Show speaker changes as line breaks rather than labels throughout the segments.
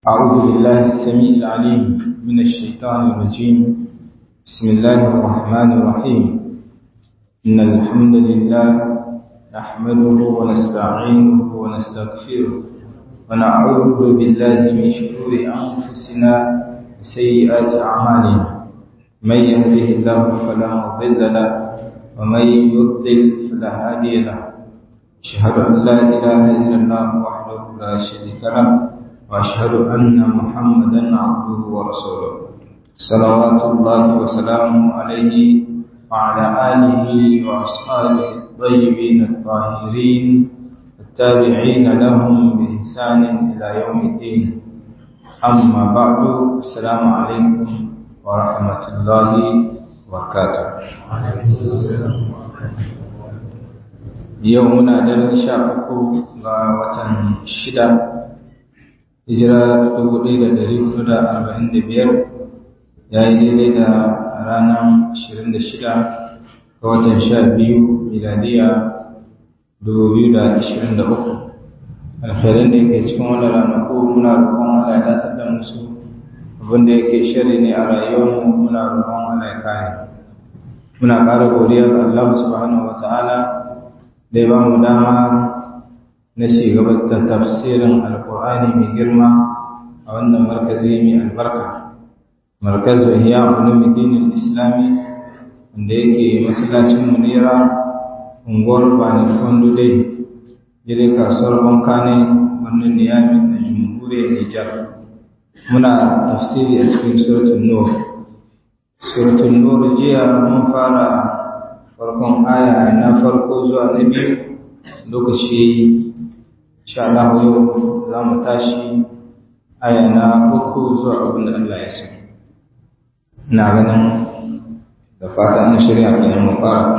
أعوذ بالله السميع العليم من الشيطان الرجيم بسم الله الرحمن الرحيم إن الحمد لله نحمده ونستعينه ونستغفره ونعوذ بالله من شرور أنفسنا وسيئات أعمالنا من يهده الله فلا مضل له ومن يضلل فلا هادي له أشهد أن لا إله إلا الله وحده لا شريك له وأشهد أن محمدا عبده ورسوله صلوات الله وسلامه عليه وعلى آله وأصحابه الطيبين الطاهرين التابعين لهم بإحسان إلى يوم الدين أما بعد السلام عليكم ورحمة الله وبركاته يومنا دل شاءكم وطن شدة hijira dubu ɗaya da ɗari hudu da arba'in da biyar ya yi daidai da ranar ashirin da shida ga watan sha biyu miladiya dubu biyu da ashirin da uku alkhairin da yake cikin wani ranaku muna roƙon Allah ya datar da musu abin da yake shari ne a rayuwarmu muna roƙon Allah ya kare muna ƙara godiya ga Allah subhanahu wa ta'ala da ya ba mu dama na gaba da tafsirin alkur'ani mai girma a wannan markazi mai albarka markazu ihya ulumuddin islami wanda yake masallacin munira unguwar bani fondo dai gidan kasuwar banka ne wannan niyami na jamhuriyar nijar muna tafsiri a cikin suratul nur suratul nur jiya mun fara farkon aya na farko zuwa na biyu lokaci insha Allah yau za mu tashi aya na uku zuwa abin da Allah ya so ina ganin da fata an shirya kenan mu fara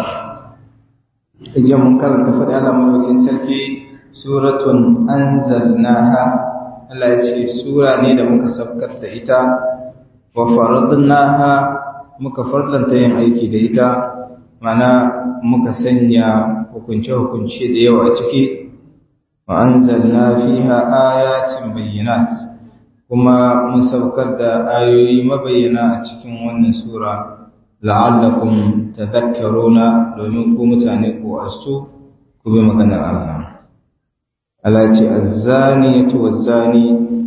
idan mun karanta faɗi Allah madaukin sarki suratun anzalnaha Allah ya ce sura ne da muka sabkar da ita wa faradnaha muka farlanta yin aiki da ita mana muka sanya hukunce-hukunce da yawa ciki وأنزلنا فيها آيات بينات كما مسوكر دا آيوي مبينا أتكين ون سورة لعلكم تذكرون لنكم متانيكو أستو كبه مغنى الله التي الزانية والزاني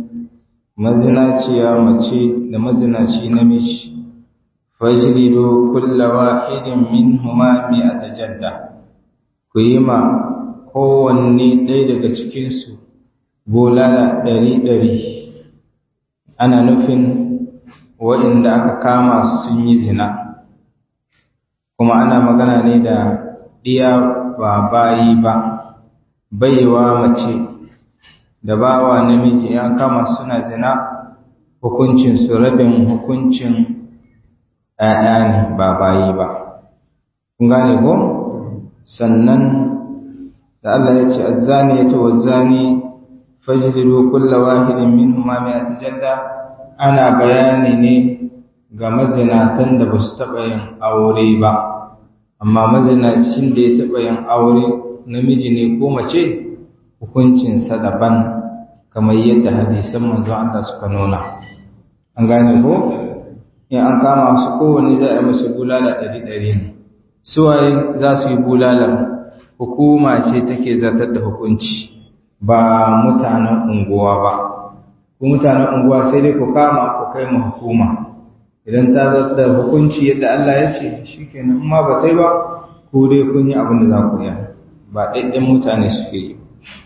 مزناتي يا مچي لمزناتي نمش فاجلدوا كل واحد منهما مئة جلدة كيما kowanne ɗaya daga cikinsu bolala ɗari-ɗari ana nufin waɗanda aka kama sun yi zina kuma ana magana ne da ɗiya ba bayi ba baiwa mace da bawa namiji ya kama suna zina hukuncinsu rabin hukuncin ‘ya'ya ne ba bayi ba kun gane ko sannan da Allah ya ce azzani ya wazzani fajlidu kulla wahidin minhuma mi'ata jalda ana bayani ne ga mazinatan da ba su taɓa yin aure ba amma mazinacin da ya taɓa yin aure namiji ne ko mace hukuncinsa daban kamar yadda hadisan manzon Allah suka nuna an gane ko in an kama su kowanne za a yi musu bulala ɗari ɗari ne suwaye za su yi bulalar hukuma ce take zartar da hukunci ba mutanen unguwa ba ku mutanen unguwa sai dai ku kama ku kai mu hukuma idan ta zartar da hukunci yadda Allah ya ce shikenan amma ba sai ba ku dai kun yi abin da za ku yi ba ɗaiɗin mutane suke yi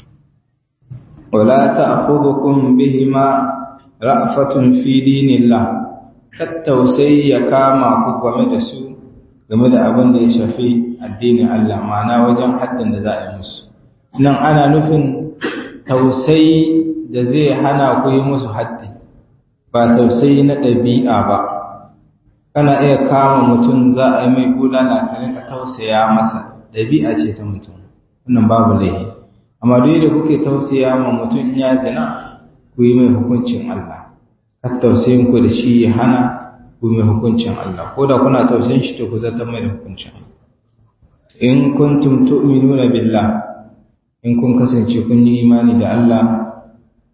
wala ta'khudhukum bihima ra'fatun fi dinillah tattausai ya kama ku game da su game da abin da ya shafi addinin Allah ma'ana wajen haddin da za a yi musu nan ana nufin tausayi da zai hana ku yi musu haddi ba tausayi na ɗabi'a ba kana iya kama mutum za a yi mai bulala ka rinka tausaya masa ɗabi'a ce ta mutum wannan babu laifi amma duk da kuke tausaya ma mutum in ya zina ku yi mai hukuncin Allah kar tausayin ku da shi ya hana ku mai hukuncin Allah ko da kuna tausayin shi to ku zartar mai da hukuncin in kuntum tu'minuna billah in kun kasance kun yi imani da Allah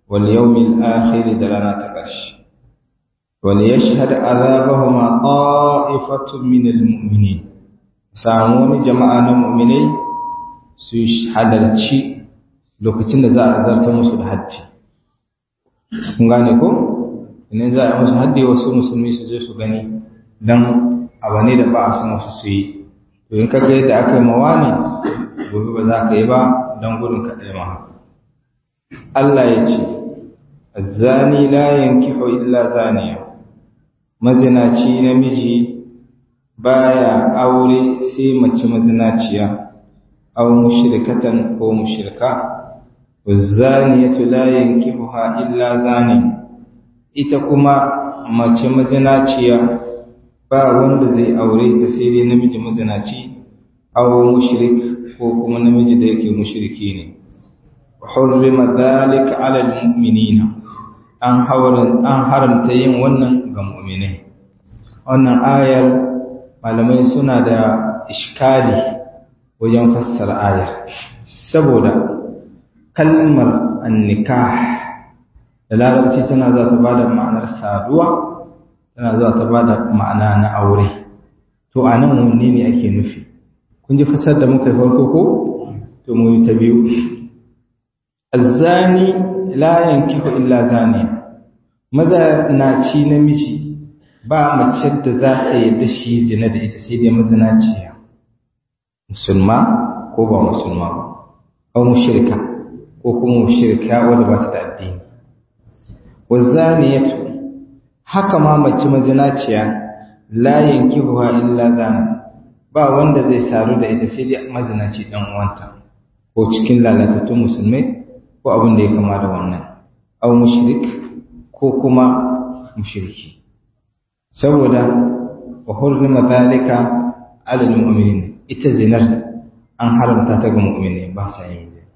wal yawmil akhir da rana ta ƙarshe wal yashhad azabahuma qa'ifatun min al mu'minin samu wani jama'a na mu'minai su halarci lokacin da za a zarta musu da haddi kun gane ko idan za a yi musu haddi wasu musulmi su je su gani dan abu ne da ba a san wasu su yi to in ka ga yadda aka yi mawa ne gobe ba za ka yi ba don gudun ka ɗaya haka Allah ya ce zani la yankihu illa zaniya mazinaci namiji baya aure sai mace mazinaciya aw mushrikatan ko mushrika wazaniyatu la yankihuha illa zani ita kuma mace mazinaciya ba wanda zai aure ta sai dai namiji mazinaci aw mushrik ko kuma namiji da yake mushriki ne hurrima dhalika ala almu'minina an hawarin an haramta yin wannan ga mu'minai wannan ayar malamai suna da iskali wajen fassara ayar saboda kalmar annikah da larabci tana za ta bada ma'anar saduwa tana za ta bada ma'ana na aure to anan wanne ne ake nufi kun ji fasar da muka yi farko ko to mu yi ta biyu azzani la yankihu illa zaniya maza na ci namiji ba mace da za ta yadda shi zina da ita sai dai mazinaciya musulma ko ba musulma ba ko mushrika ko kuma mushrika wanda ba ta da addini wazaniyatu haka ma mace mazinaciya la yankihuha illa zani ba wanda zai saru da ita sai dai mazinaci dan uwanta ko cikin lalatattun musulmai ko abin da ya kama da wannan aw mushrik ko kuma mushriki saboda wa hurrima dhalika ala almu'minin ita zinar an haramta ta ga mu'mini ba sa yin zina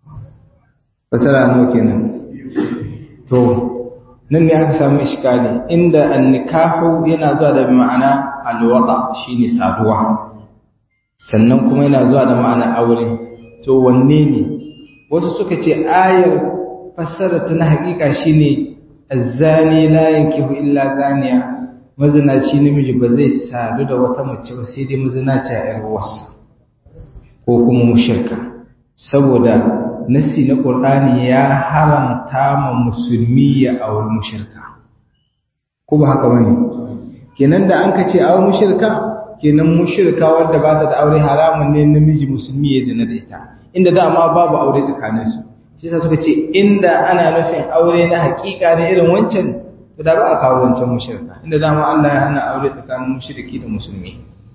fasara nawa kenan to nan ne aka samu iskali inda annikahu yana zuwa da ma'ana alwada shine saduwa sannan kuma yana zuwa da ma'ana aure to wanne ne wasu suka ce ayar fassara ta na hakika shine azzani la yankihu illa zaniya mazinaci namiji ba zai sadu da wata mace ba sai dai mazinaci a yar wasa ko kuma mushrika saboda nasi na qur'ani ya haramta ma musulmi ya auri mushrika ko ba haka bane kenan da an ka ce auri mushrika kenan mushrika wanda ba ta da aure haramun ne namiji musulmi ya zina da ita inda dama babu aure tsakanin su shi yasa suka ce inda ana nufin aure na hakika ne irin wancan to da ba a kawo wancan mushrika inda dama Allah ya hana aure tsakanin mushriki da musulmi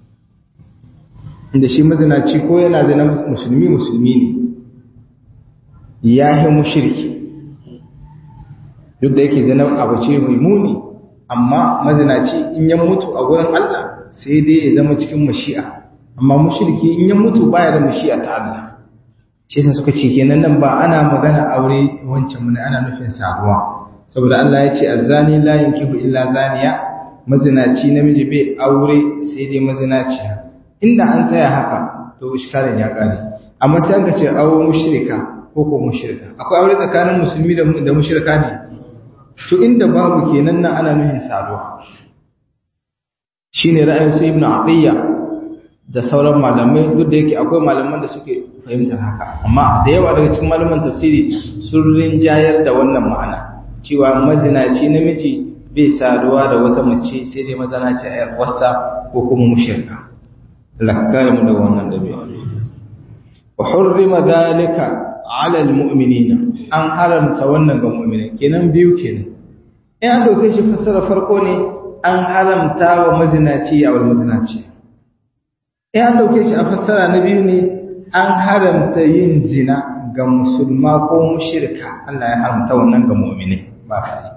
inda shi mazinaci ko yana zina musulmi musulmi ne ya yi mushriki duk da yake zina abu ce mai muni amma mazinaci in ya mutu a gurin Allah sai dai ya zama cikin mashi'a amma mushriki in ya mutu baya da mashi'a ta Allah shi yasa suka ce kenan nan ba ana magana aure wancan mun ana nufin sabuwa saboda Allah ya ce azzani la yankihu illa zaniya mazinaci namiji bai aure sai dai mazinaciya inda an tsaya haka to iskalin ya kare amma sai aka ce awo mushrika ko ko mushrika akwai aure tsakanin musulmi da da mushrika ne to inda babu kenan nan ana nufin saduwa shine ra'ayin su ibnu atiyya da sauran malamai duk da yake akwai malaman da suke fahimtar haka amma da yawa daga cikin malaman tafsiri sun rinjayar da wannan ma'ana cewa mazinaci namiji bai saduwa da wata mace sai dai mazanaci a yar wasa ko kuma mushrika lakkar mu da wannan dabi'a wa hurrima dhalika ala almu'minina an haramta wannan ga mu'mini kenan biyu kenan in an dauke shi fassara farko ne an haramta wa mazinaci ya wal mazinaci in an dauke shi a fassara na biyu ne an haramta yin zina ga musulma ko mushrika Allah ya haramta wannan ga mu'mini ba kai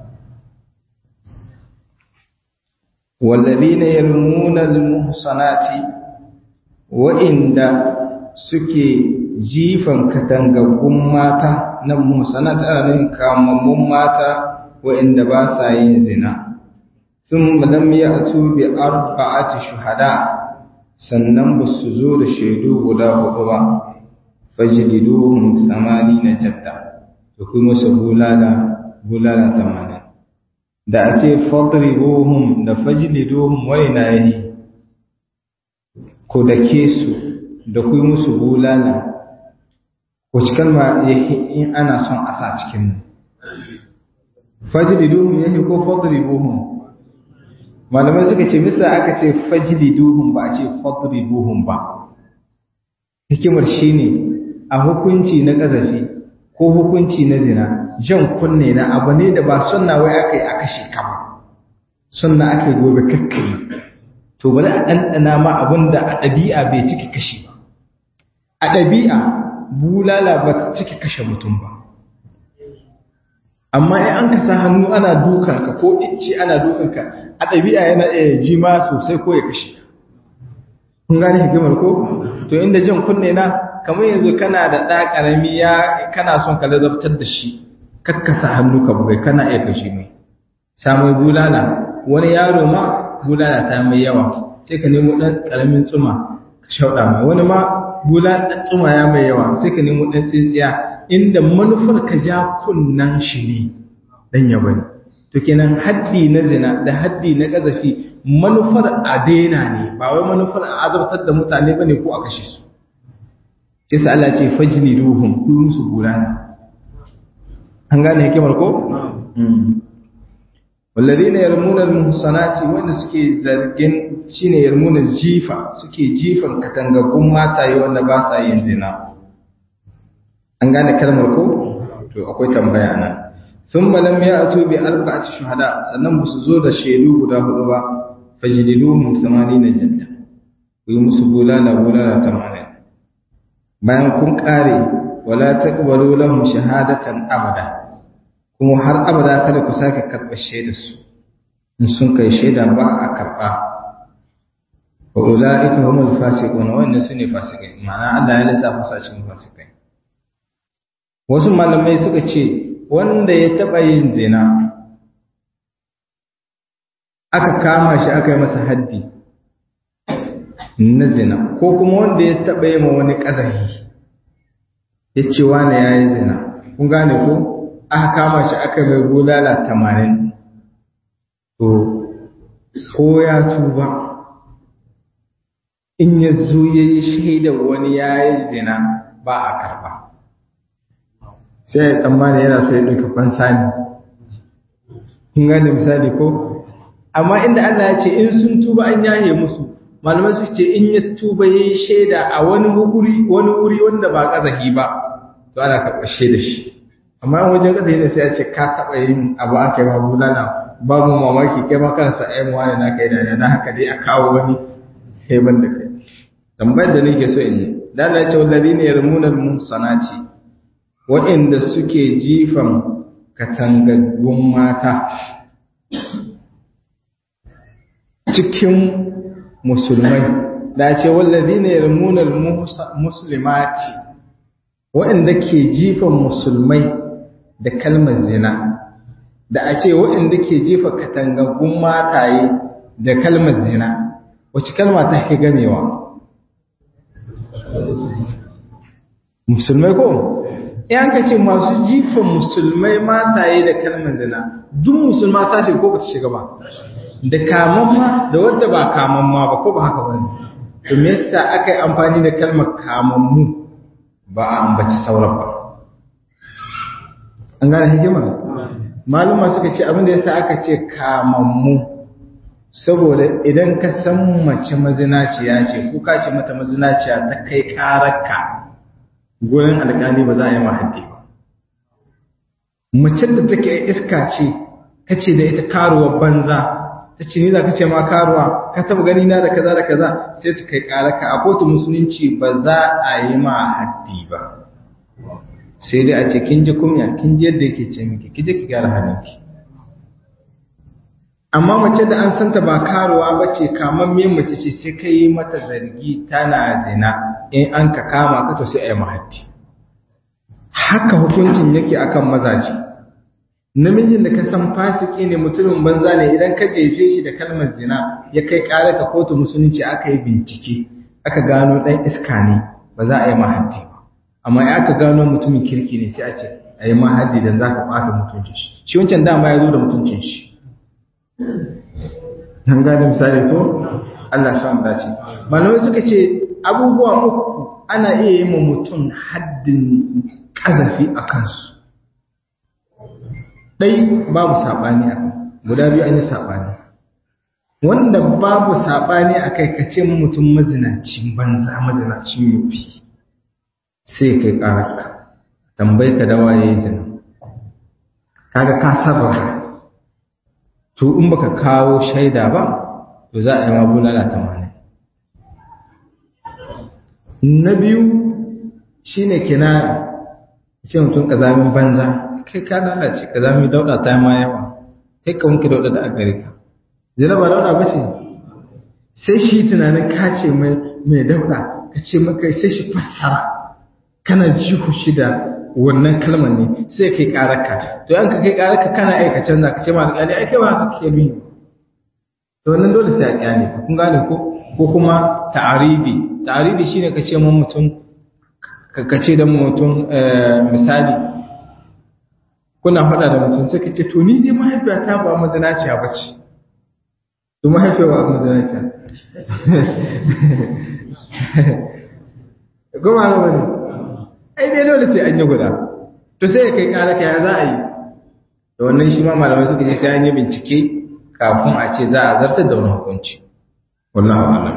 والذين يرمون المحصنات وإن suke jifan katangaggun mata na muhsanat ana nufin kamammun mata wa'inda ba sa yin zina sun lam ya'tu bi arba'ati shuhada sannan ba su zo da shaidu guda hudu ba fajliduhum na jadda to kuma su bulala bulala tamanin da a ce fadribuhum da fajliduhum wani na yi ko da ke su da ku musu bulala wacce kalma yake in ana son a sa cikin nan fajliduhum yake ko fadribuhum malamai suka ce misa aka ce fajliduhum ba a ce fadribuhum ba hikimar shine a hukunci na kazafi ko hukunci na zina jan kunne na abu ne da ba sunna wai aka yi a kashe ka ba sunna aka yi gobe kakkai to bari a ɗanɗana ma abin da a ɗabi'a bai ciki kashe ba a ɗabi'a bulala ba ta ciki kashe mutum ba amma in an ka sa hannu ana dukanka ko icce ana dukanka a ɗabi'a yana iya ji ma sosai ko ya kashe kun gane hikimar ko to inda jan kunne na kamar yanzu kana da ɗa ƙarami ya kana son ka lazabtar da shi kakkasa hannu ka bugai kana iya kashe mai samun bulala wani yaro ma bulala ta mai yawa sai ka nemo ɗan ƙaramin tsuma ka shauɗa mai wani ma bulala tsuma ya mai yawa sai ka nemo ɗan tsintsiya inda manufar ka ja kunnan shi ne ɗan ya bane to kenan haddi na zina da haddi na ƙazafi manufar a daina ne ba wai manufar a azabtar da mutane bane ko a kashe su kisa Allah ce fajni ruhum ku musu bulala an gane hikimar ko walladina yarmuna almuhsanati wanda suke zargin shine yarmuna jifa suke jifan katangagun mataye wanda ba sa yin zina an gane kalmar ko to akwai tambaya nan thumma lam ya'tu bi arba'ati shuhada sannan ba su zo da shaidu guda hudu ba fajliduhum 80 jadda ku yi musu bulala bulala 80 bayan kun kare wala taqbalu lahum shahadatan abada kuma har abada kada ku sake karɓar shaidar su in sun kai shaida ba a karɓa wa ulaika humul fasiqun wannan sune fasikai ma'ana Allah ya lissafa su a cikin fasikai wasu malamai suka ce wanda ya taɓa yin zina aka kama shi aka yi masa haddi na zina ko kuma wanda ya taɓa yi ma wani ƙazahi ya ce wane ya yi zina kun gane ko aka kama shi aka mai bulala tamanin to ko ya tuba in ya zo ya yi shaidar wani ya yi zina ba a karba sai ya tsammani yana so ya ɗauki fansa ne kun gane misali ko amma inda Allah ya ce in sun tuba an yaye musu malamai su ce in ya tuba ya yi shaida a wani wuri wani wuri wanda ba kazahi ba to ana karɓar shaida shi amma wajen kazahi ne sai ya ce ka taɓa yin abu aka yi ma bulala babu mamaki kai ma kansa ai mu wani na kai da na haka dai a kawo wani heban da kai tambayar da nake so in yi da Allah ya ce walladina yarmunal muhsanati wa'inda suke jifan katangaggun mata cikin musulmai da ce wallazi ne yarmunar musulmati waɗanda ke jifan musulmai da kalmar zina da a ce waɗanda ke jifa katangaggun mataye da kalmar zina wacce kalma ta fi gamewa musulmai ko yan ka ce masu jifan musulmai mataye da kalmar zina duk musulma ta shiga ko ba ta shiga ba da kamamma da wadda ba kamamma ba ko ba haka ba ne to me yasa aka yi amfani da kalmar kamammu ba a ambaci sauran ba an gane hikimar maluma suka ce abin da yasa aka ce kamammu saboda idan ka san mace mazinaciya ce ko ka ce mata mazinaciya ta kai kararka gurin alƙali ba za a yi ma haddi ba macen da take iska ce ta ce da ita karuwar banza ta ce ni za ka ce ma karuwa ka taba gani na da kaza da kaza sai ta kai karaka a kotu musulunci ba za a yi ma haddi ba sai dai a ce kin ji kumya kin ji yadda yake ce miki ki je ki gyara halinki amma mace da an santa ba karuwa ba ce kamar me mace ce sai ka yi mata zargi tana zina in an ka kama ka to sai a yi mahaddi haka hukuncin yake akan mazaje namijin da ka san fasiki ne mutumin banza ne idan ka jefe shi da kalmar zina ya kai ƙara ka kotu musulunci aka yi bincike aka gano ɗan iska ne ba za a yi mahaddi ba amma ya aka gano mutumin kirki ne sai a ce a yi ma haddi dan za ka ɓata mutuncin shi shi wancan dama ya zo da mutuncin shi an gane misali ko Allah sa mu dace malamai suka ce abubuwa uku ana iya yi ma mutum haddin kazafi a kansu ɗai babu saɓani a kan guda biyu an yi saɓani wanda babu saɓani a kai kace mutum mazinacin banza mazinacin yufi sai kai ƙararka tambayi ka dawa ya yi zina kaga ka sarrafa to in baka kawo shaida ba to za a yi mabulala tamanin na biyu shine kinaya ce mutum kazamin banza kai ka lalace kazami dauda ta ma yawa kai ka wanke dauda da agare ka zina ba dauda ba ce sai shi tunanin ka ce mai mai dauda ka ce maka sai shi fassara kana jihu shi da wannan kalmar ne sai kai karaka to an ka kai karaka kana aika canza ka ce ma alƙali ai kai ba haka ke nuni to wannan dole sai a kyale ka kun gane ko ko kuma ta'aridi ta'aridi shine ka ce mun mutum ka ce da mutum misali kuna faɗa da mutum sai ka ce to ni dai mahaifiyata ba mazinaciya ba ce to mahaifiyar ba mazinaciya goma ga wani ai dai dole sai an yi guda to sai ya kai ƙara kaya za a yi da wannan shi ma malamai suka ce sai an yi bincike kafin a ce za a zartar da wani hukunci wallahu a'lam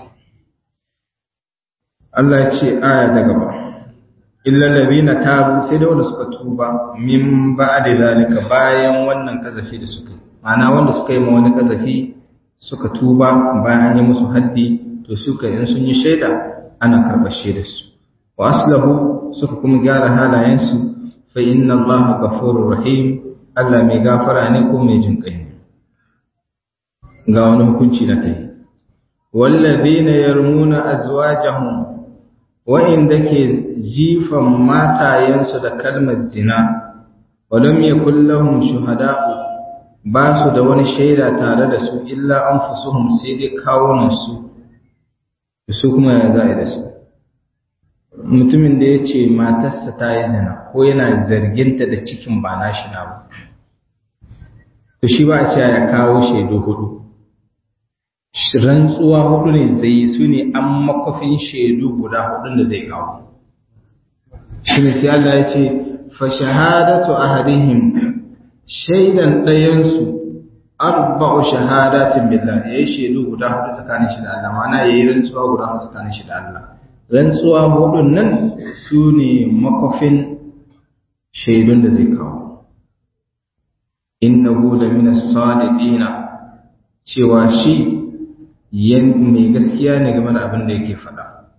Allah ya ce aya ta gaba illa ladina tabu sai da wanda suka tuba min ba'da zalika bayan wannan kazafi da suka yi ma'ana wanda suka yi ma wani kazafi suka tuba bayan an yi musu haddi to suka in sun yi shaida ana karɓar shaidar su wa aslahu suka kuma gyara halayensu fa inna allaha ghafurur rahim Allah mai gafara ne ko mai jin kai ne ga wani hukunci na tayi wallazina yarmuna azwajahum wa'inda ke jifan matayensu da kalmar zina walam yakul lahum shuhada'u ba su da wani shaida tare da su illa anfusuhum sai dai kawunan su su kuma ya za'i da su mutumin da ya ce matarsa ta yi zina ko yana zarginta da cikin ba nashi na ba to shi ba a ce ya kawo shaidu hudu rantsuwa hudu ne zai su ne an makwafin shaidu guda hudun da zai kawo shi ne sai Allah ya ce fa shahadatu ahadihim shaidan ɗayansu arba'u shahadatin billah yayi shaidu guda hudu tsakanin shi da Allah ma'ana yayi rantsuwa guda hudu tsakanin shi da Allah rantsuwa hudun nan su ne makwafin shaidun da zai kawo innahu lamina sadiqina cewa shi mai gaskiya ne game da abin da yake faɗa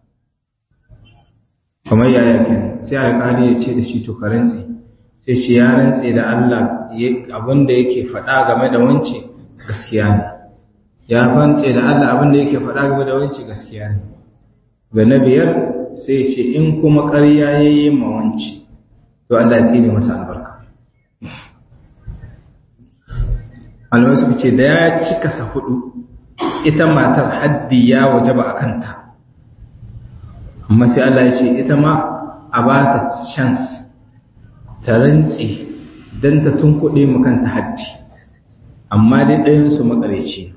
kamar yaya ke sai alƙali ya ce da shi to ka rantse sai shi ya rantse da Allah abin da yake faɗa game da wance gaskiya ne ya rantse da Allah abin da yake faɗa game da wance gaskiya ne ga na biyar sai ce in kuma ƙarya ya yi ma wance to Allah ya tsine masa albarka alwai suka ce da ya cika sa hudu ita matar haddi ya wajaba a kanta amma sai Allah ya ce ita ma a ba ta chance ta rantse don ta tunkuɗe mu kanta haddi amma dai ɗayansu makareci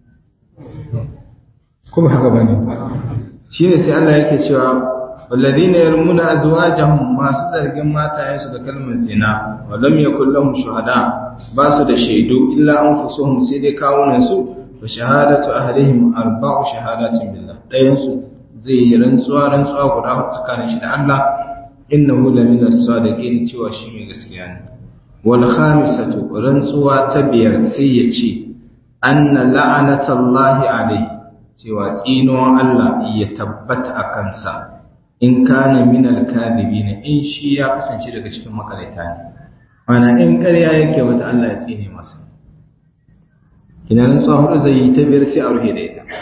kuma haka ba ne shi ne sai Allah yake cewa والذين يرمون أزواجهم ما سزرگin matayensu da kalmar zina wa lam yakul lahum shuhada ba su da shaidu illa anfusuhum sai dai kawunan su wa shahadatu ahlihim arba'u shahadatin billah dayan su zai yi rantsuwa rantsuwa guda huɗu tsakanin shi da Allah innahu la min as-sadiqin cewa shi mai gaskiya ne wal khamisatu rantsuwa ta biyar sai ya ce anna la'anatallahi alayhi cewa tsinuwan Allah ya tabbata a kansa in kana min al-kadhibin in shi ya kasance daga cikin makaraita ne mana in ƙarya yake wata Allah ya tsine masa ina nan tsohon zai yi ta biyar sai a rufe da ita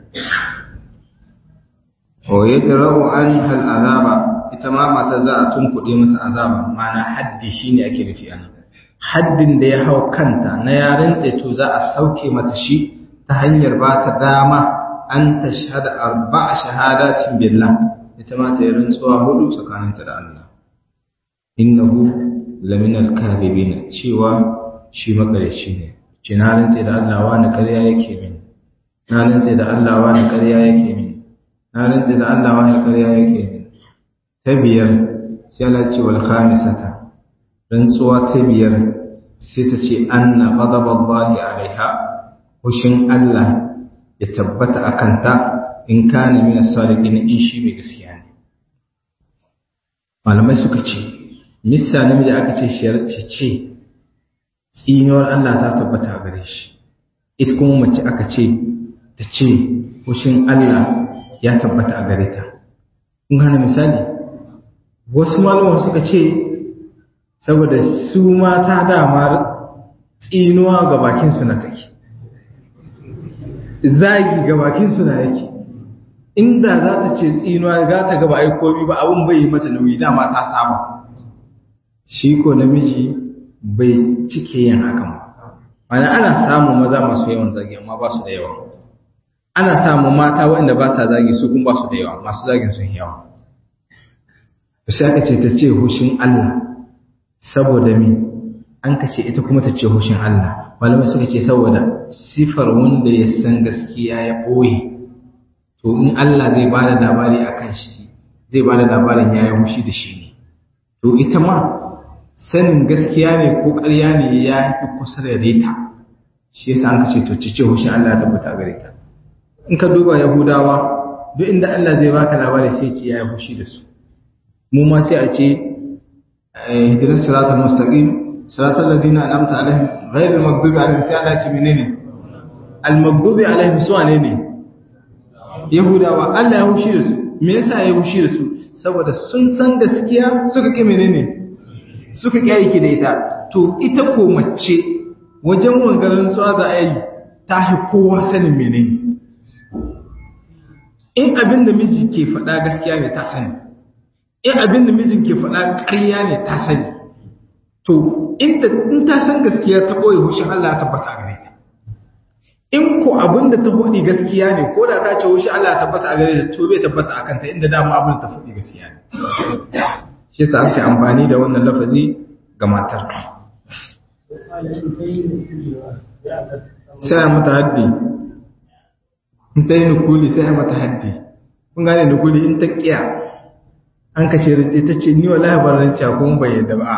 wa yadra'u an hal azaba ita ma mata za a tunkuɗe masa azaba mana haddi shine ake nufi ana haddin da ya hau kanta na yaren tseto za a sauke mata shi ta hanyar ba ta dama an ta shahada arba'a shahadatin billah ita ma ta yi rantsuwa hudu tsakaninta da Allah innahu laminal kadhibin cewa shi makarici ne ce na rantse da Allah wani ƙarya yake min na rantse da Allah wani ƙarya yake min na rantse da Allah wani ƙarya yake min ta biyar sai Allah ce wal khamisata rantsuwa ta biyar sai ta ce anna ghadaballahi alaiha hushin Allah ya tabbata akan ta in kana min as-sadiqin in shi mai gaskiya ne malamai suka ce missa namiji aka ce sharci ce tsinuwar Allah ta tabbata a gare shi ita kuma mace aka ce ta ce hushin Allah ya tabbata a gare ta kun gane misali wasu malaman suka ce saboda su mata dama tsinuwa ga bakinsu na take zagi ga bakinsu na yake inda za ta ce tsinuwa za ta gaba ai komi ba abin bai yi mata nauyi dama ta saba shi ko namiji bai cike yin hakan ba ana ana samun maza masu yawan zagi amma ba su da yawa ana samun mata waɗanda ba sa zagi su kuma ba su da yawa masu zagin sun yawa sai aka ce ta ce hushin Allah saboda me an ka ce ita kuma ta ce hushin Allah malamai suka ce saboda sifar wanda ya san gaskiya ya ɓoye to in Allah zai ba da labari a kan shi zai ba da labarin ya yi hushi da shi ne to ita ma sanin gaskiya ne ko ƙarya ne ya fi kusa da reta shi yasa an ka ce to cice hushin Allah ya tabbata gare ta in ka duba yahudawa duk inda Allah zai baka labari sai ce ya yi hushi da su mu ma sai a ce hidirar siratul mustaqim siratul ladina an'amta alaihim ghayril maghdubi alaihim sai Allah ce menene al maghdubi alaihim su wane ne yahudawa Allah ya hushi da su me yasa ya hushi da su saboda sun san gaskiya suka ki menene suka ki aiki da ita to ita ko mace wajen wangarin tsawa za a yi ta hi kowa sanin menene in abin da miji ke faɗa gaskiya ne ta sani in abin da mijin ke faɗa ƙarya ne ta sani to in ta san gaskiya ta ɓoye hushin Allah ya tabbata a gare ta in ko abin da ta faɗi gaskiya ne ko da ta ce hushin Allah ya tabbata a gare ta to bai tabbata a kanta inda dama abin da ta faɗi gaskiya ne shi yasa ake amfani da wannan lafazi ga matar sai a mata haddi in ta yi nukuli sai a mata haddi kun gane nukuli in ta kiya an kashe rince ta ce ni wallahi ban rince kuma bai yadda ba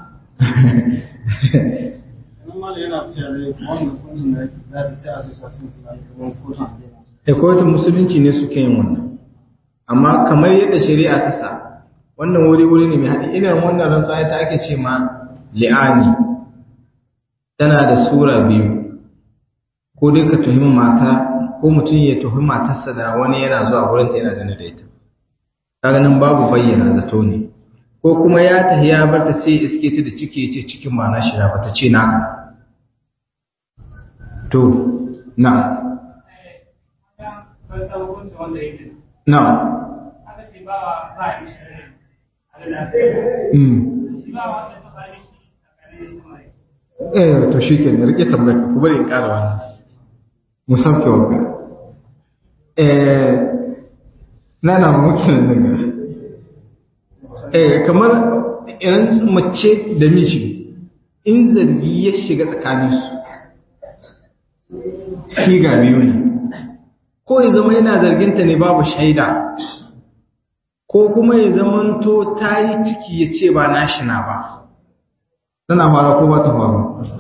a kotun musulunci ne suke yin wannan amma kamar yadda shari'a ta sa wannan wuri-wuri ne mai haɗi irin wannan rantsuwa ta ake ce ma li'ani tana da sura biyu ko dai ka tuhumi mata ko mutum ya tuhumi matarsa da wani yana zuwa gurinta yana zane da ita kaga nan babu bayyana zato ne ko kuma ya tafi ya bar ta sai iske ta da ciki ya ce cikin ma na shi ba ta ce naka to na na eh to shi ke ne rike tambayar ka ku bari in ƙara wannan mu sauke wa eh na na muke nan ga eh kamar irin mace da miji in zargi ya shiga tsakaninsu siga biyu ne ko ya zama yana zarginta ne babu shaida ko kuma ya zamanto ta yi ciki ya ce ba nashi na ba tana fara ko ba ta faru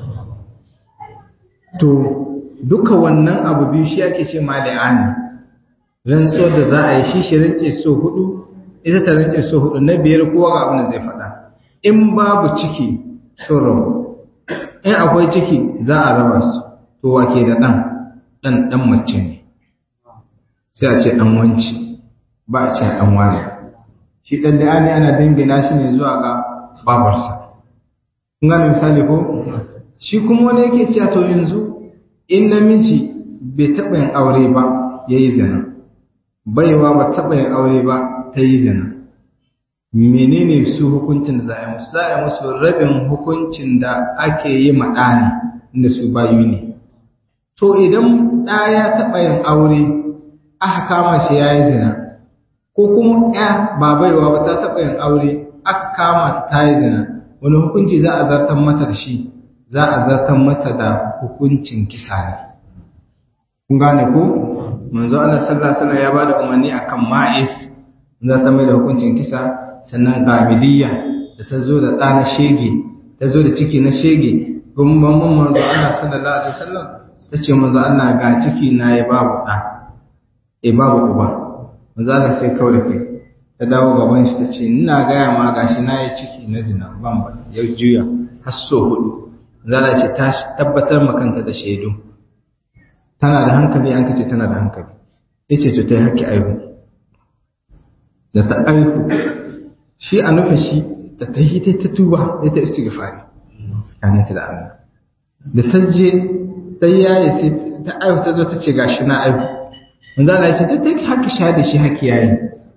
to duka wannan abu biyu shi ake ce ma la'ani rantsuwar da za a yi shi shi rantse so hudu ita ta rantse so hudu na biyar kowa ga abin da zai faɗa in babu ciki sun rabu in akwai ciki za a raba su to wake da ɗan ɗan ɗan mace ne sai a ce ɗan wanci ba a ce ɗan wani shi ɗan da ne ana dingina shi ne zuwa ga babarsa kun gane misali ko shi kuma wani yake cewa to yanzu in namiji bai taɓa yin aure ba ya yi zina baiwa ba taɓa yin aure ba ta yi zina menene su hukuncin da za a yi musu za a yi musu rabin hukuncin da ake yi maɗani inda su bayu ne to idan ɗa ya taɓa yin aure aka kama shi ya yi zina ko kuma ya ba baiwa ba ta taɓa yin aure aka kama ta ta yi zina wani hukunci za a zartar mata da shi za a zartar mata da hukuncin kisa ne kun gane ko manzo Allah sallallahu alaihi wasallam ya bada umarni akan ma'is za ta mai da hukuncin kisa sannan gabiliya da ta zo da ɗa na shege ta zo da ciki na shege gumban mun manzo Allah sallallahu alaihi wasallam ta ce manzo Allah ga ciki na ya babu ɗa e babu uba manzo Allah sai kawai kai ta dawo gaban shi ta ce ina gaya ma gashi na yi ciki na zina ban ba ya juya har so hudu manzo Allah ce ta tabbatar makanta da shaidu tana da hankali an kace tana da hankali yace to tai haƙƙi aihu da ta aihu shi a nufin shi ta tahi ta ta tuba ya ta istighfari tsakanin ta da Allah da ta je ta yaye sai ta aihu ta zo ta ce gashi na aihu manzo Allah ya ce ta take haƙƙi sha da shi haƙƙi yayi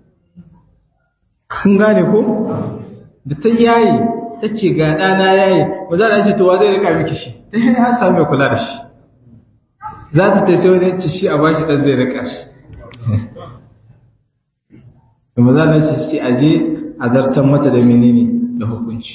kun gane ko da ta yaye ta ce ga ɗana yaye manzo Allah ya ce to wa zai rika miki shi ta yi har samu kula da shi za ta ta sai wani ci shi a bashi ɗan zai rika shi kuma za ta ce shi a je a zartar mata da menene da hukunci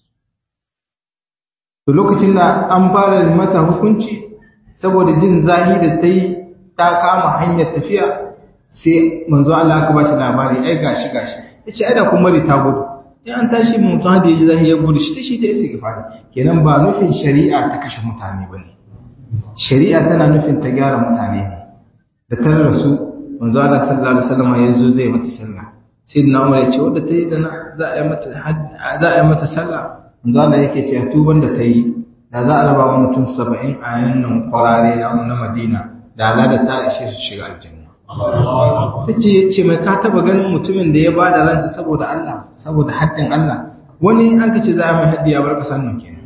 to lokacin da an fara mata hukunci saboda jin zahi da ta yi ta kama hanyar tafiya sai manzo Allah aka ba shi labari ai gashi gashi ya ce ai da kuma ta gudu in an tashi mutum da ya ji zahi ya gudu shi ta shi ta istighfari kenan ba nufin shari'a ta kashe mutane ba ne shari'a tana nufin ta gyara mutane ne da ta rasu manzo Allah sallallahu alaihi wasallam ya zo zai mata sallah sai na Umar ya ce wanda ta yi zina za a yi mata za a yi mata sallah manzo Allah yake ce tuban da ta yi da za a raba wa mutum 70 a yannan kwarare na Madina da Allah da ta ishe su shiga aljanna tace yace mai ka taba ganin mutumin da ya bada ransa saboda Allah saboda haddin Allah wani an kace za a mai haddi ya bar kasan nan kenan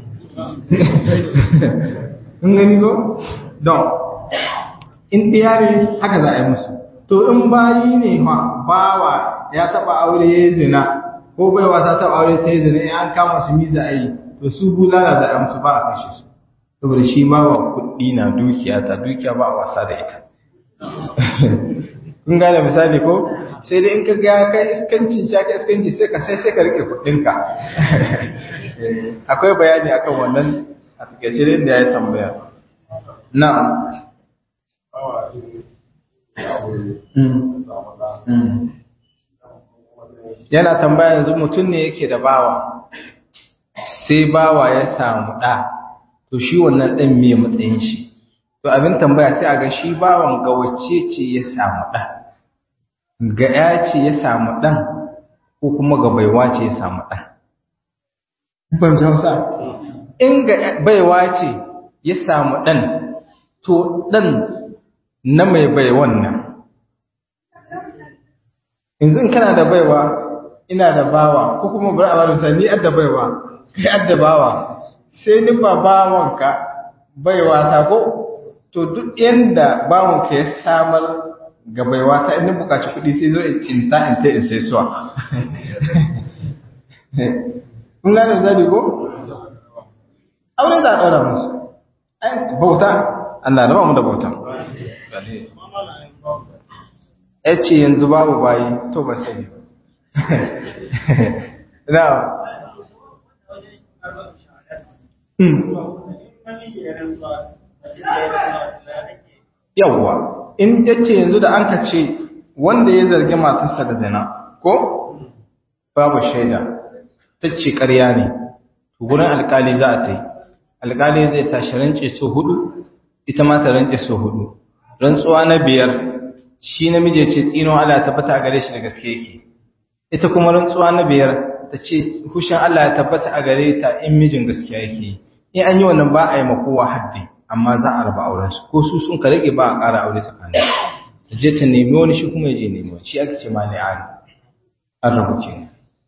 kun gani ko don in ɗiyare haka za a yi musu to in bayi ne ma bawa ya taba aure ya zina ko baiwa ta taba aure ta yi zina in an kama su miza a yi to su bulala da amsu ba a kashe su saboda shi bawa kuɗi na dukiya ta dukiya ba a wasa da ita kun gane misali ko sai dai in ka ga kai iskanci sha ka iskanci sai ka sai sai ka rike kuɗinka akwai bayani akan wannan a takaice da ya tambaya na'am yana tambaya yanzu mutum ne yake da bawa sai bawa ya samu ɗa to shi wannan ɗan me matsayin shi to abin tambaya sai a ga shi bawan ga wacce ce ya samu ɗan ga ya ce ya samu ɗan ko kuma ga baiwa ce ya samu ɗan ban hausa in ga baiwa ce ya samu ɗan to ɗan na mai baiwan nan yanzu in kana da baiwa ina da bawa ko kuma bari a bari sai ni adda baiwa kai adda bawa sai ni ba bawanka baiwa ta ko to duk yanda bawanka ya samar ga baiwa ta in bukaci kuɗi sai zo in cinta in ta in sai suwa kun gane zabi ko aure za a ɗaura musu bauta Allah da ba mu da bauta ya ce yanzu babu bayi to ba sani na yawwa in ya ce yanzu da an ka ce wanda ya zargi matarsa da zina ko babu shaida ta ce ƙarya ne gurin alkali za a ta yi alkali zai sa shi rance so hudu ita ma ta rance so hudu rantsuwa na biyar shi namiji ce tsinon Allah ya tabbata a gare shi da gaske yake ita kuma rantsuwa na biyar ta ce hushin Allah ya tabbata a gare ta in mijin gaskiya yake in an yi wannan ba a yi makowa haddi amma za a raba auren su ko su sun ka rage ba a ƙara aure tsakanin ta je ta nemi wani shi kuma ya je nemi wani shi ake ce ma ne an rabu kenan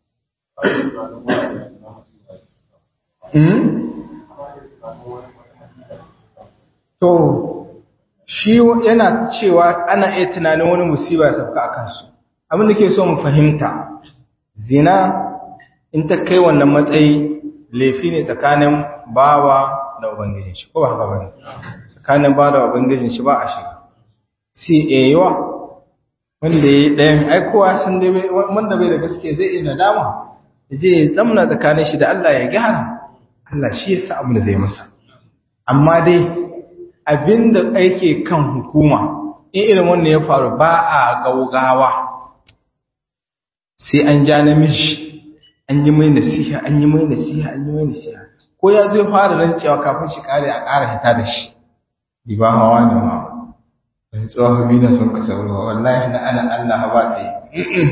To, shi yana cewa ana iya tunanin wani musiba ya sauka a kansu. Abin da ke so mu fahimta, zina in ta kai wannan matsayi laifi ne tsakanin bawa da Ubangijin shi, ko ba haka ba ne? Tsakanin bawa da Ubangijin shi ba a shiga. Sai yawa wanda ya yi ɗayan aikowa sun wanda bai da gaske zai iya nadama je ya zamna tsakanin shi da Allah ya gyara Allah shi ya sa abin da zai masa amma dai abinda ake kan hukuma in irin wannan ya faru ba a gaugawa sai an ja namiji an yi mai nasiha an yi mai nasiha an yi mai nasiha ko ya zo fara rancewa kafin shi kare a ƙara hita da shi bi ba hawa ne ma wani tsohon biyu na sun kasa ruwa wallahi na ana Allah ba ta yi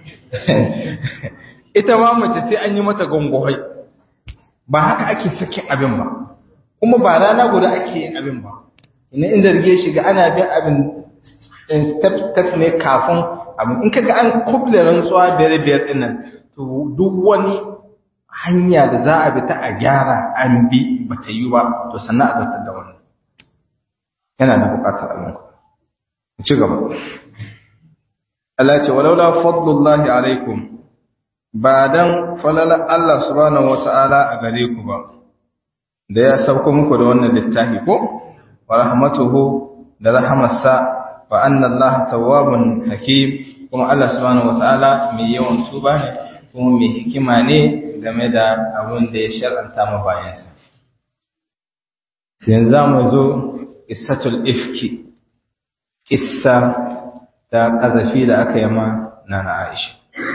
ita ma mace sai an yi mata gongohai ba haka ake sakin abin ba kuma ba rana guda ake yin abin ba ina in zarge shi ga ana bin abin step step ne kafin abin in kaga an kuble rantsuwa biyar biyar din nan to duk wani hanya da za a bi ta a gyara an bi ba ta yi ba to sannan a zartar da wannan yana da bukatar abin ku ci gaba Allah ce walaula fadlullahi alaikum ba dan falala Allah subhanahu wata'ala a gare ku ba da ya sauko muku da wannan littafi ko wa rahmatuhu da rahamarsa wa anna Allah tawwabun hakim kuma Allah subhanahu wata'ala mai yawan tuba ne kuma mai hikima ne game da abin da ya shar'anta ma bayansa sai yanzu mu zo qissatul ifki qissa ta kazafi da aka yi ma nana Aisha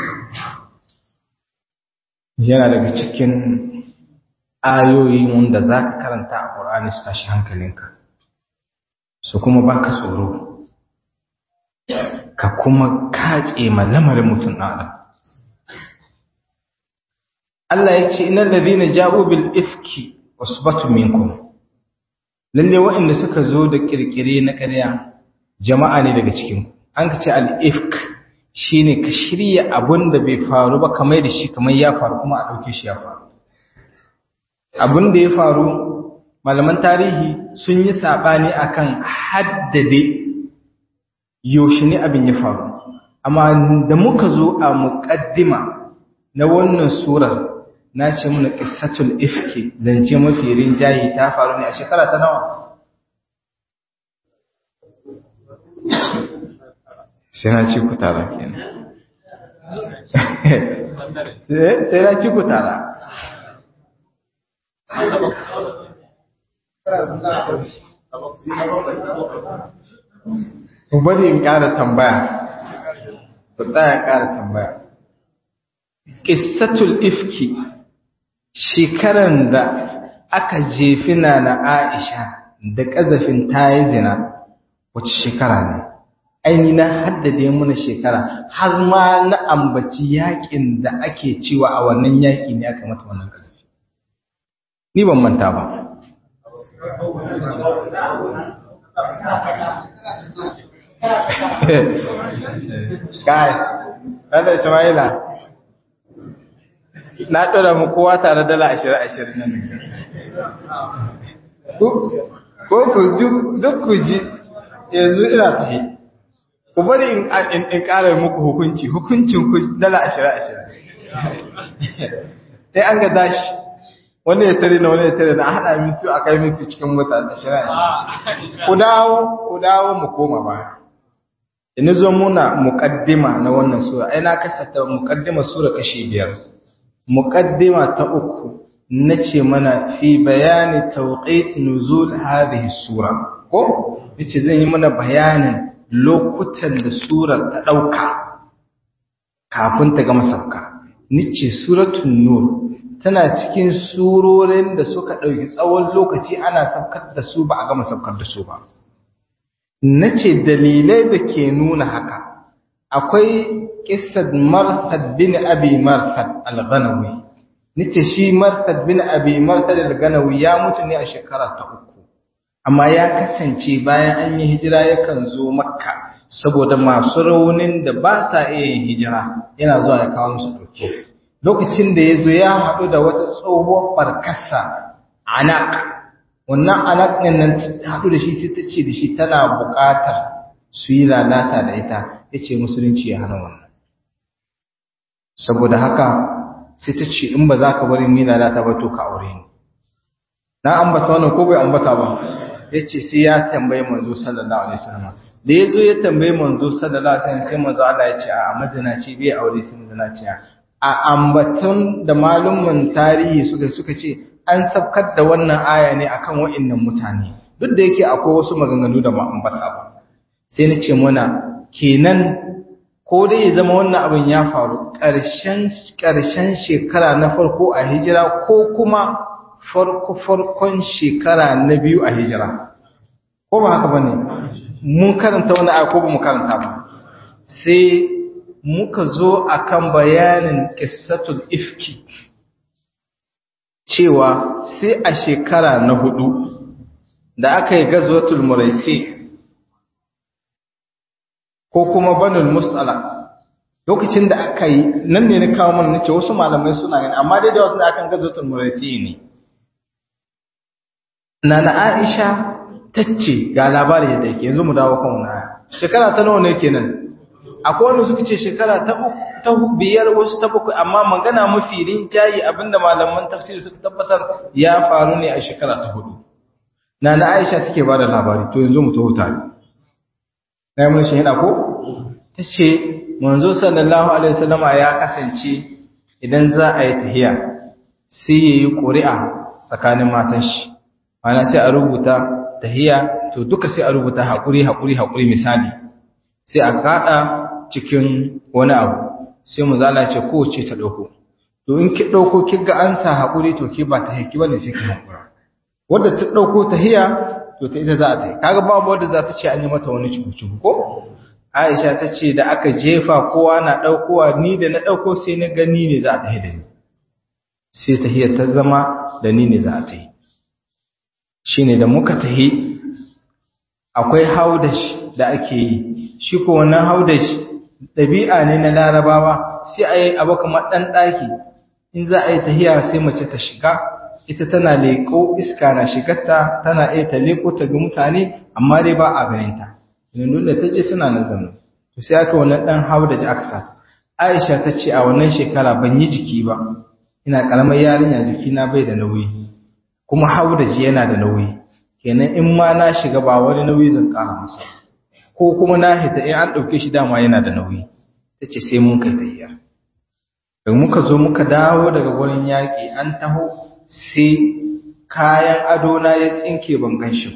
yana daga cikin ayoyi wanda za ka karanta a ƙorani su tashi hankalinka su kuma baka tsoro ka kuma kace ma lamarin mutum adam Allah ya ce inal ladina ja'u bil ifki usbatu minkum lalle waɗanda suka zo da kirkire na ƙarya jama'a ne daga cikin an ka ce al ifk shine ka shirya abun da bai faru ba kamar da shi kamar ya faru kuma a ɗauke shi ya faru abun da ya faru malaman tarihi sun yi saɓani akan haddade yaushe ne abin ya faru amma da muka zo a muƙaddima na wannan surar na ce muna ƙissatul ifki zance mafi rinjaye ta faru ne a shekara ta nawa sai na ci ku tara kenan sai na ci ku tara ku bari in ƙara tambaya ku tsaya ƙara tambaya ƙissatul ifki shekaran da aka jefi na na aisha da ƙazafin ta yi zina wace shekara ne aini na haddade mana shekara har ma na ambaci yakin da ake cewa a wannan yaki ne aka mata wannan kazafi ni ban manta ba kai ɗan Ismaila na ɗora mu kowa tare dala ashirin ashirin nan ko ku duk ku ji yanzu ina tafi ku bari in ƙara muku hukunci hukuncin ku dala ashirin ashirin sai an ga dashi wani ya tare na wani ya tare na haɗa min su a kai min su cikin mota ashirin ashirin ku dawo ku dawo mu koma ba ina zo muna muƙaddima na wannan sura ai na kasata muƙaddima sura kashi biyar muƙaddima ta uku na ce mana fi bayani tawqit nuzul hadhihi sura ko yace zan yi mana bayanin lokutan da surar ta ɗauka kafin ta gama sauka. Nice suratun Nur tana cikin surorin da suka ɗauki tsawon lokaci ana saukar da su ba a gama saukar da su ba. Nace dalilai da ke nuna haka, akwai ƙistar Marsad bin Abi Marsad al-Ganawi. Nice shi Marsad bin Abi Marsad al-Ganawi ya mutu ne a shekara ta uku. amma ya kasance bayan an yi hijira yakan zo makka saboda masu raunin da ba sa iya yin hijira yana zuwa ya kawo musu ɗauke lokacin da ya zo ya haɗu da wata tsohuwar barkasa anak wannan anak ɗin nan haɗu da shi sai ta ce da shi tana buƙatar su yi lalata da ita ya ce musulunci ya hana wannan saboda haka sai ta ce in ba za ka bari mu lalata ba to ka aure ni na ambata wannan ko bai ambata ba yace sai ya tambaye manzo sallallahu alaihi wasallam da yazo ya tambaye manzo sallallahu alaihi wasallam sai manzo Allah ya ce a mazinaci bai aure sai mazinaci a ambaton da malumman tarihi suka suka ce an sabkar da wannan aya ne akan wa'annan mutane duk da yake akwai wasu maganganu da ba ambata ba sai na ce mana kenan ko dai ya zama wannan abin ya faru ƙarshen ƙarshen shekara na farko a hijira ko kuma farko farkon shekara na biyu a hijira ko ba haka bane mun karanta wani aya ko ba mu karanta ba sai muka zo akan bayanin qissatul ifki cewa sai a shekara na hudu da aka yi gazwatul muraisi ko kuma banul musala lokacin da aka yi nan ne na kawo mana nace wasu malamai suna gani amma dai da wasu da akan gazwatul muraisi ne nana Aisha tace ga labari da yake yanzu mu dawo kan wannan shekara ta nawa ne kenan akwai wanda suka ce shekara ta ta biyar wasu ta bakwai amma magana mafi rinjayi abinda malaman tafsiri suka tabbatar ya faru ne a shekara ta hudu nana Aisha take bada labari to yanzu mu taho tare na mun shi yana ko tace manzo sallallahu alaihi wasallama ya kasance idan za a yi tahiya sai yayi ƙuri'a tsakanin matan shi ana sai a rubuta tahiya to duka sai a rubuta hakuri hakuri hakuri misali sai a kada cikin wani abu sai mu zala ce kowace ta dauko to in ki dauko kiga an sa hakuri to ki ba ta haki bane sai ki hakura wanda ta dauko tahiya to ta ita za ta yi kaga babu wanda za ta ce an yi mata wani cuku ko Aisha ta ce da aka jefa kowa na daukowa ni da na dauko sai na gani ne za ta yi da ni sai tahiyar ta zama da ni ne za ta yi shine da muka tahi akwai haudash da ake yi shi ko wannan haudash ɗabi'a ne na larabawa sai a yi abu kamar ɗan ɗaki in za a yi tahiya sai mace ta shiga ita tana leƙo iska na shigarta tana iya ta leƙo ta ga mutane amma dai ba a ganinta yanzu da ta je tana nan zama to sai aka wannan ɗan haudash aka sa aisha ta ce a wannan shekara ban yi jiki ba ina ƙaramar yarinya jikina bai da nauyi kuma haudaji yana da nauyi kenan in ma na shiga ba wani nauyi zan ƙara masa ko kuma na hita in an ɗauke shi dama yana da nauyi ta ce sai mun kai tahiya da muka zo muka dawo daga wurin yaƙi an taho sai kayan adona ya tsinke ban gan shi ba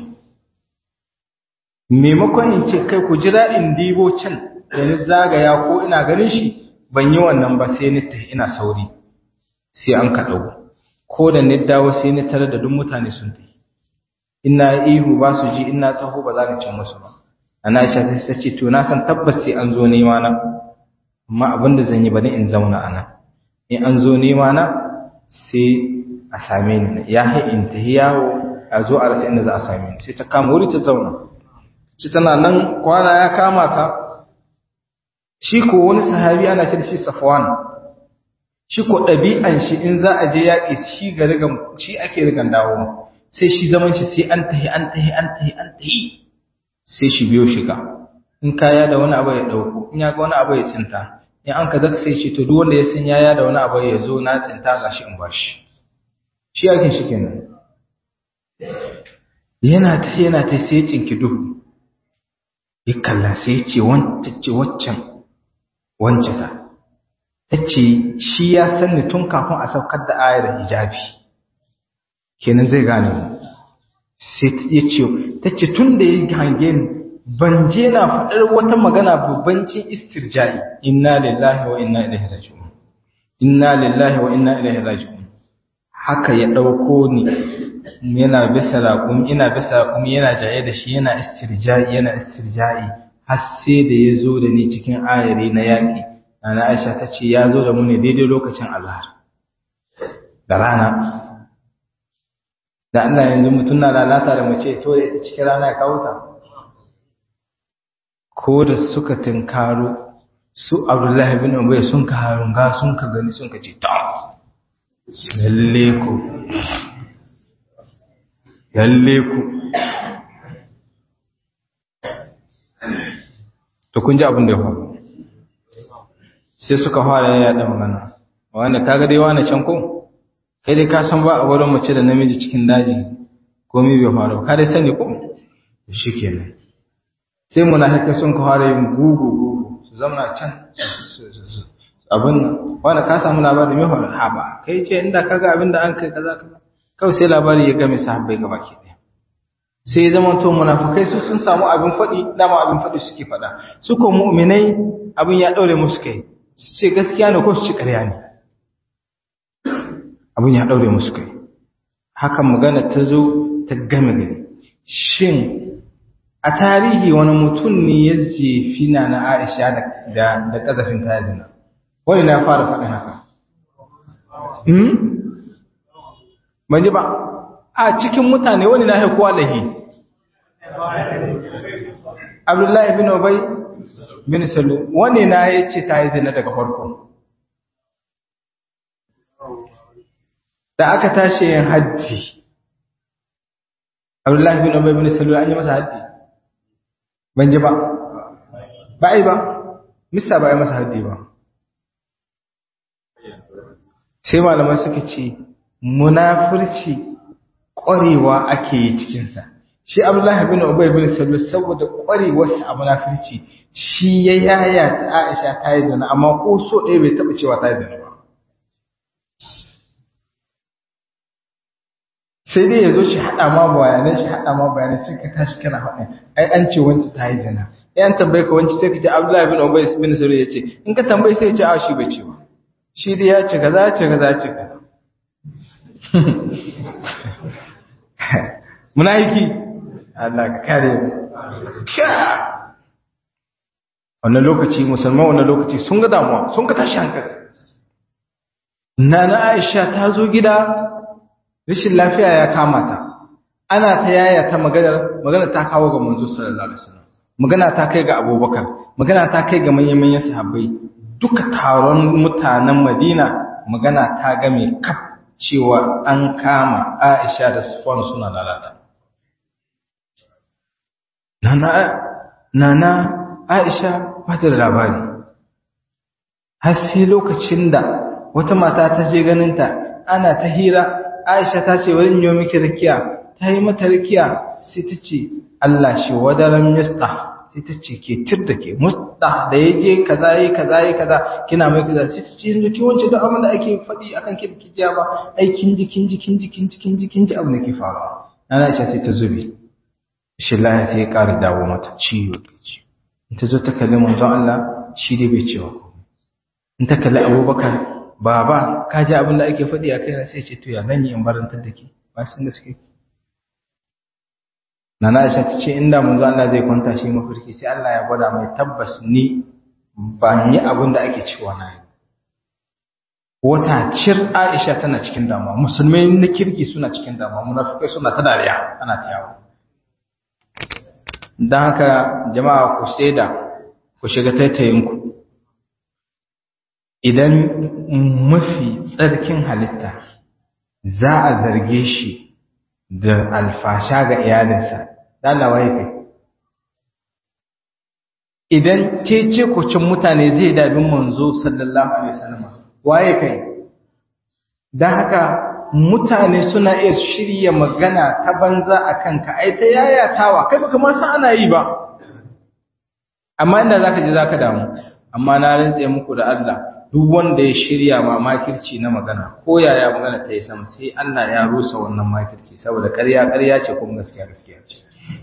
maimakon in ce kai ku jira in dibo can da ni zagaya ko ina ganin shi ban yi wannan ba sai ni tahi ina sauri sai an ka ɗago ko da ni dawo sai ni tare da duk mutane sun tafi ina ihu ba su ji ina taho ba za ni cin musu ba ana Aisha sai ta ce to na san tabbas sai an zo nema na amma abin da zan yi bane in zauna ana in an zo nema na sai a same ni ya hai in ta yawo a zo a rasa inda za a same ni sai ta kama wuri ta zauna ci tana nan kwana ya kama ta shi ko wani sahabi ana ce da shi Safwan shi ko ɗabi'an shi in za a je yaƙi shi ga rigan shi ake rigan dawo sai shi zaman shi sai an tahi an tahi an tahi an tahi sai shi biyo shiga in kaya da wani abu ya ɗauko in ya ga wani abu ya tsinta in an ka zaka sai shi to duk wanda ya san yaya da wani abu ya zo na tsinta ga shi in ba shi shi yakin shi kenan yana ta yana ta sai cinki duhu ya kalla sai ya ce waccan wancan ta ta ce shi ya san ni tun kafin a saukar da ayar hijabi kenan zai gane mu sai ya ce ta ce tun da ya hange ni ban je na faɗar wata magana babbancin istirja'i inna lillahi wa inna ilaihi raji'un inna lillahi wa inna ilaihi raji'un haka ya ɗauko ni yana bisa raƙumi ina bisa raƙumi yana jaye da shi yana istirja'i yana istirja'i har sai da ya zo da ni cikin ayari na yaƙi Nana Aisha ta ce ya zo da mu ne daidai lokacin azhar da rana. Da Allah yanzu mutum na lalata da mace to da ita cikin rana ya kawo ta. Ko da suka tinkaro su Abdullahi bin Ubay sun ka harunga sun ka gani sun ka ce ta. Lalle ku. Lalle ku. To kun ji abin da ya faru. sai suka fara yaɗa magana wanda kaga dai wani can ko kai dai ka san ba a wurin mace da namiji cikin daji komai bai faru ka dai sani ko shikenan sai munafikai sun ka fara yin gugu gugu su zama can su abin nan wanda ka samu labari mai hawar ha ba kai ce inda kaga abin da an kai kaza kaza kawai sai labari ya game sahabbai gaba ke ɗaya sai ya zama to munafukai su sun samu abin faɗi dama abin faɗi suke faɗa su ko mu'minai abin ya ɗaure musu kai su ce gaskiya ne ko su ci ƙarya ne abin ya ɗaure musu kai hakan magana ta zo ta game gari shin a tarihi wani mutum ne ya jefi na na Aisha da da kazafin ta zina wani na fara faɗin haka hmm ban ji ba a cikin mutane wani na haikuwa lahi Abdullahi bin Ubay bin Salu wani na ya ce ta yi zina daga farko da aka tashi yin hajji Abdullahi bin Ubay bin Salu an yi masa haddi ban ji ba ba ai ba mista ba ai masa haddi ba sai malamai suka ce munafurci ƙwarewa ake yi cikinsa shi Abdullahi bin Ubay bin Salul saboda ƙwarewarsa a munafurci shi ya yaya ta Aisha ta yi zina amma ko so ɗaya bai taɓa cewa ta yi zina ba sai dai ya zo shi haɗa ma bayanai shi haɗa ma bayanai sai ka tashi kana faɗa ai an ce wancan ta yi zina ai an tambaye ka wancan sai ka ce Abdullahi bin Ubay bin Salul ya ce in ka tambaye sai ya ce a shi bai ce ba shi dai ya ce kaza ya ce kaza ya ce kaza munafiki Allah ka kare mu wannan lokaci musulman wannan lokaci sun ga damuwa sun ga tashi hankali nana Aisha ta zo gida rashin lafiya ya kama ta ana ta yaya ta maganar magana ta kawo ga manzo sallallahu alaihi wasallam magana ta kai ga Abubakar magana ta kai ga manyan manyan sahabbai duka taron mutanen Madina magana ta game kaf cewa an kama Aisha da Sufwan suna lalata nana nana Aisha ba ta da labari har sai lokacin da wata mata ta je ganinta ana ta hira Aisha ta ce wani yi miki rakiya ta yi mata rakiya sai ta ce Allah shi wadaran mista sai ta ce ke tir da ke musta da ya je kaza yi kaza yi kaza kina mai kaza sai ta ce yanzu ki wance duk abin da ake faɗi akan ki biki jiya ba ai kin ji kin ji kin ji kin ji kin ji kin ji abin da ke faruwa Nana Aisha sai ta zube shi lahi sai ya ƙara dawo mata ciwo ciwo in ta zo ta kalli manzon Allah shi dai bai cewa in ta kalli Abubakar baba ka ji abin da ake faɗi a kaina sai ce to ya zan yi in barantar da ke ba sun da suke Nana Aisha ta ce inda manzo Allah zai kwanta shi mafarki sai Allah ya gwada mai tabbas ni ba yi abin da ake cewa na yi wata cir Aisha tana cikin damuwa musulmai na kirki suna cikin damuwa munafikai suna ta dariya ana ta yawo dan haka jama'a ku saida ku shiga taitayinku idan mafi tsarkin halitta za a zarge shi da alfasha ga iyalinsa dalawa ya kai idan cece kucin mutane zai dabin manzo sallallahu alaihi wasallam waye kai dan haka mutane suna iya shirya magana ta banza akan ka ai ta yayatawa kai baka ma san ana yi ba amma inda zaka je zaka damu amma na rantse muku da Allah duk wanda ya shirya ma makirci na magana ko yaya magana ta yi sama sai Allah ya rusa wannan makirci saboda ƙarya ƙarya ce kuma gaskiya gaskiya ce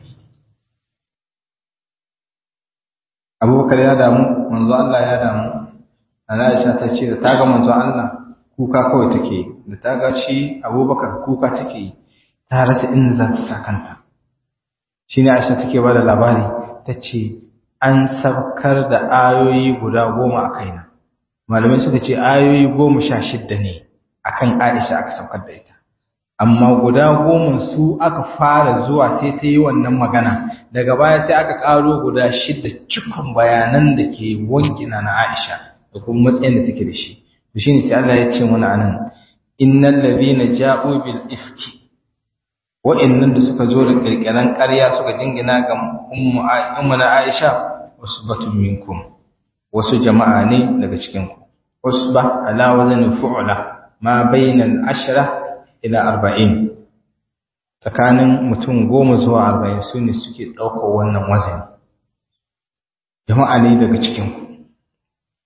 abubakar ya damu manzo Allah ya damu ana Aisha ta ce da ta ga manzo Allah kuka kawai take da ta ga shi abubakar kuka take ta rasa inda za ta sa kanta shine Aisha take ba da labari ta ce an sabkar da ayoyi guda goma a kaina malamai suka ce ayoyi goma sha shidda ne akan Aisha aka saukar da ita amma guda goma su aka fara zuwa sai ta yi wannan magana daga baya sai aka karo guda shidda cikon bayanan da ke wankina na Aisha da kuma matsayin da take da shi to shine sai Allah ya ce mana anan innal ladhina ja'u bil ifki wa'annan da suka zo da kirkiran ƙarya suka jingina ga ummu na Aisha usbatun minkum wasu jama'a ne daga cikinku usba ala wazani fu'la ma bainal ashra ila arba'in tsakanin mutum goma zuwa arba'in su ne suke ɗaukar wannan wazani jama'a ne daga cikinku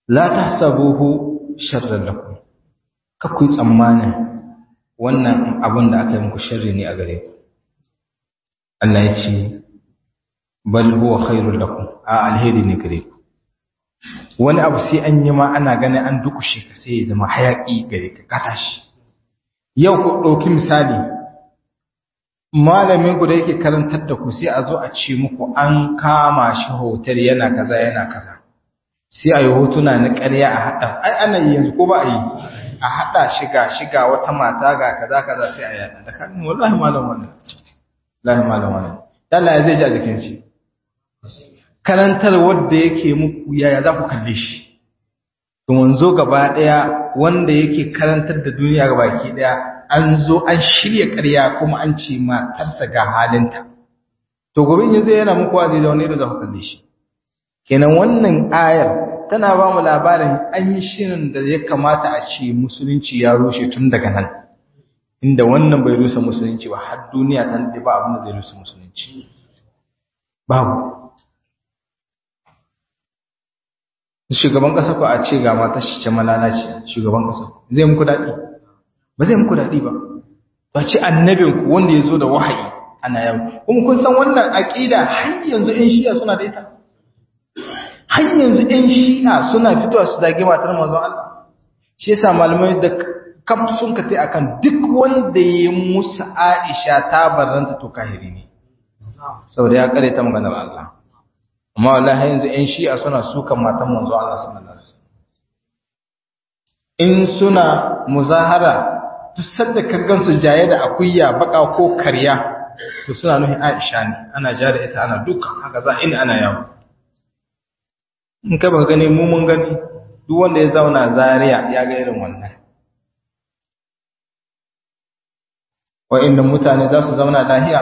la tahsabuhu sharran lakum ka ku tsammanin wannan abin da aka yi muku sharri ne a gare ku Allah ya ce bal huwa khairul lakum a alheri ne gare ku wani abu sai an yi ma ana ganin an dukushe ka sai ya zama hayaki gare ka ka tashi yau ku ɗauki misali malamin ku da yake karantar da ku sai a zo a ce muku an kama shi hotel yana kaza yana kaza sai a yi hotuna na ƙarya a haɗa ai ana yi yanzu ko ba a yi a haɗa shiga shiga wata mata ga kaza kaza sai a yaɗa da kan wallahi malam wannan wallahi malam wannan Allah ya zai ji a jikin shi karantar wanda yake muku yaya za ku kalle shi to manzo gaba daya wanda yake karantar da duniya gabaki daya an zo an shirya ƙarya kuma an ce matarsa ga halinta to gobe in yanzu yana muku wazi da wani da za ku kalle shi kenan wannan ayar tana ba mu labarin an yi shirin da ya kamata a ce musulunci ya rushe tun daga nan inda wannan bai rusa musulunci ba har duniya ta nade ba abin da zai rusa musulunci babu shugaban ƙasa ko a ce ga mata shi ce malalaci shugaban ƙasa zai muku daɗi ba zai muku daɗi ba ba ce annabinku wanda ya zo da wahayi ana yau kuma kun san wannan aƙida har yanzu ‘yan shi'a suna da ita har yanzu ‘yan shi'a suna fitowa su zage matar manzon Allah shi yasa malamai da kaf sun ka tai akan duk wanda ya musu Aisha ta barranta to kahiri ne saboda ya kare ta maganar Allah amma wallahi yanzu ƴan shi'a suna sukan matan manzo Allah sallallahu alaihi wasallam in suna muzahara duk sanda ka gansu jaye da akuya baka ko karya to suna nuhin Aisha ne ana ja da ita ana duka haka za ina ana yawo in ka ba gani mu mun gani duk wanda ya zauna Zaria ya ga irin wannan wa'annan mutane za su zauna lahiya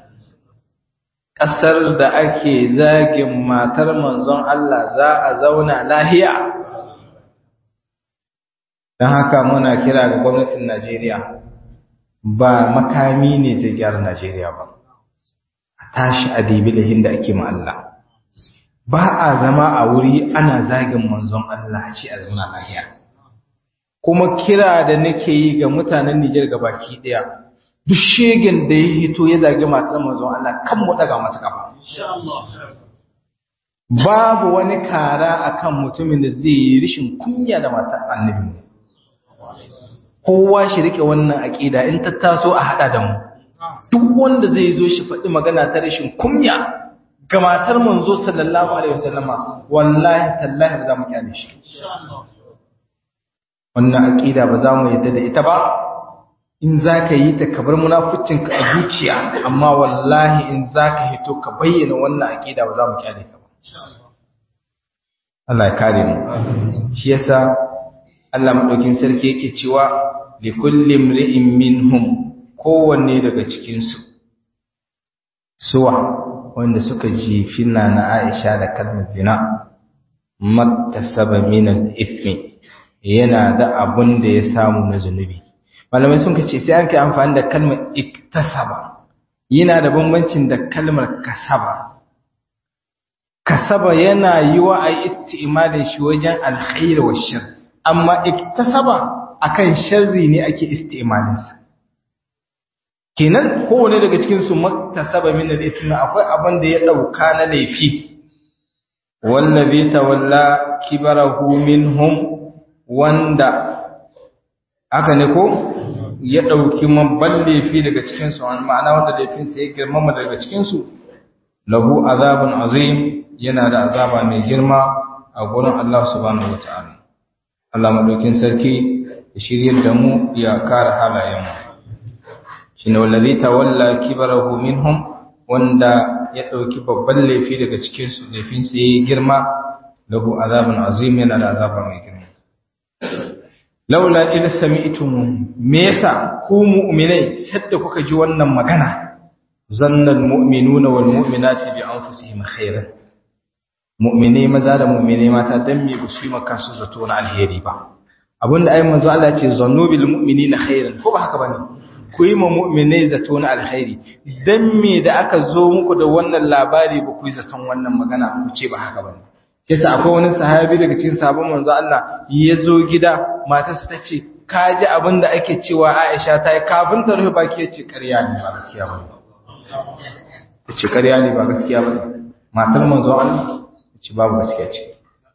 ƙasar da ake zagin matar manzon Allah za a zauna lahiya don haka muna kira ga gwamnatin Najeriya ba makami ne ta gyara Najeriya ba a tashi a dibi lahin da ake ma Allah ba a zama a wuri ana zagin manzon Allah ce a zauna lahiya kuma kira da nake yi ga mutanen Nijar baki ɗaya duk shegen da ya hito ya zagi matar manzon Allah kan mu daga masa kafa babu wani kara akan mutumin da zai yi rishin kunya da matar annabi kowa shi rike wannan aqida in ta taso a hada da mu duk wanda zai zo shi faɗi magana ta rishin kunya ga matar manzo sallallahu alaihi wasallama wallahi tallahi ba za mu kyale shi wannan aqida ba za mu yadda da ita ba in za ka yi ta kabar munafucinka a zuciya amma wallahi in za ka hito ka bayyana wannan aƙida ba za mu kyale ka ba Allah ya kare mu shi yasa Allah madaukin sarki yake cewa li kulli imri'in minhum kowanne daga cikin su suwa wanda suka jifi na Aisha da kalmar zina maktasaba min al-ithmi yana da abun da ya samu na zunubi malamai sun kace sai an kai amfani da kalmar iktasaba yana da bambancin da kalmar kasaba kasaba yana yi wa a isti'malin shi wajen alkhair wa shar amma iktasaba akan sharri ne ake isti'malin sa kenan kowane daga cikin su maktasaba min al-ithmi akwai abin da ya dauka na laifi wallazi tawalla kibarahu minhum wanda haka ne ko ya ɗauki mabban laifi daga cikinsu ma'ana wanda laifinsa ya girmama daga cikinsu lahu azabun azim yana da azaba mai girma a gurin Allah subhanahu wata'ala Allah madaukin sarki ya shiryar da mu ya kare halayenmu shine wallazi tawalla kibarahu minhum wanda ya ɗauki babban laifi daga cikinsu laifinsa ya girma lahu azabun azim yana da azaba mai girma laula idh sami'tum me yasa ku mu'minai sadda kuka ji wannan magana zannal mu'minuna wal mu'minati bi anfusihim khairan mu'minai maza da mu'minai mata dan me ba su yi maka su zato na alheri ba abinda ayin manzo Allah ya ce zannu bil mu'minina khairan ko ba haka bane ku yi ma mu'minai zato na alheri dan me da aka zo muku da wannan labari ba ku yi zaton wannan magana ku ce ba haka bane yasa akwai wani sahabi daga cikin sahabban manzo Allah ya zo gida matarsa ta ce ka ji abin da ake cewa Aisha ta yi kafin ta rufe baki ya ce ƙarya ne ba gaskiya ba ya ce ƙarya ne ba gaskiya ba matar manzo Allah ya ce babu gaskiya ce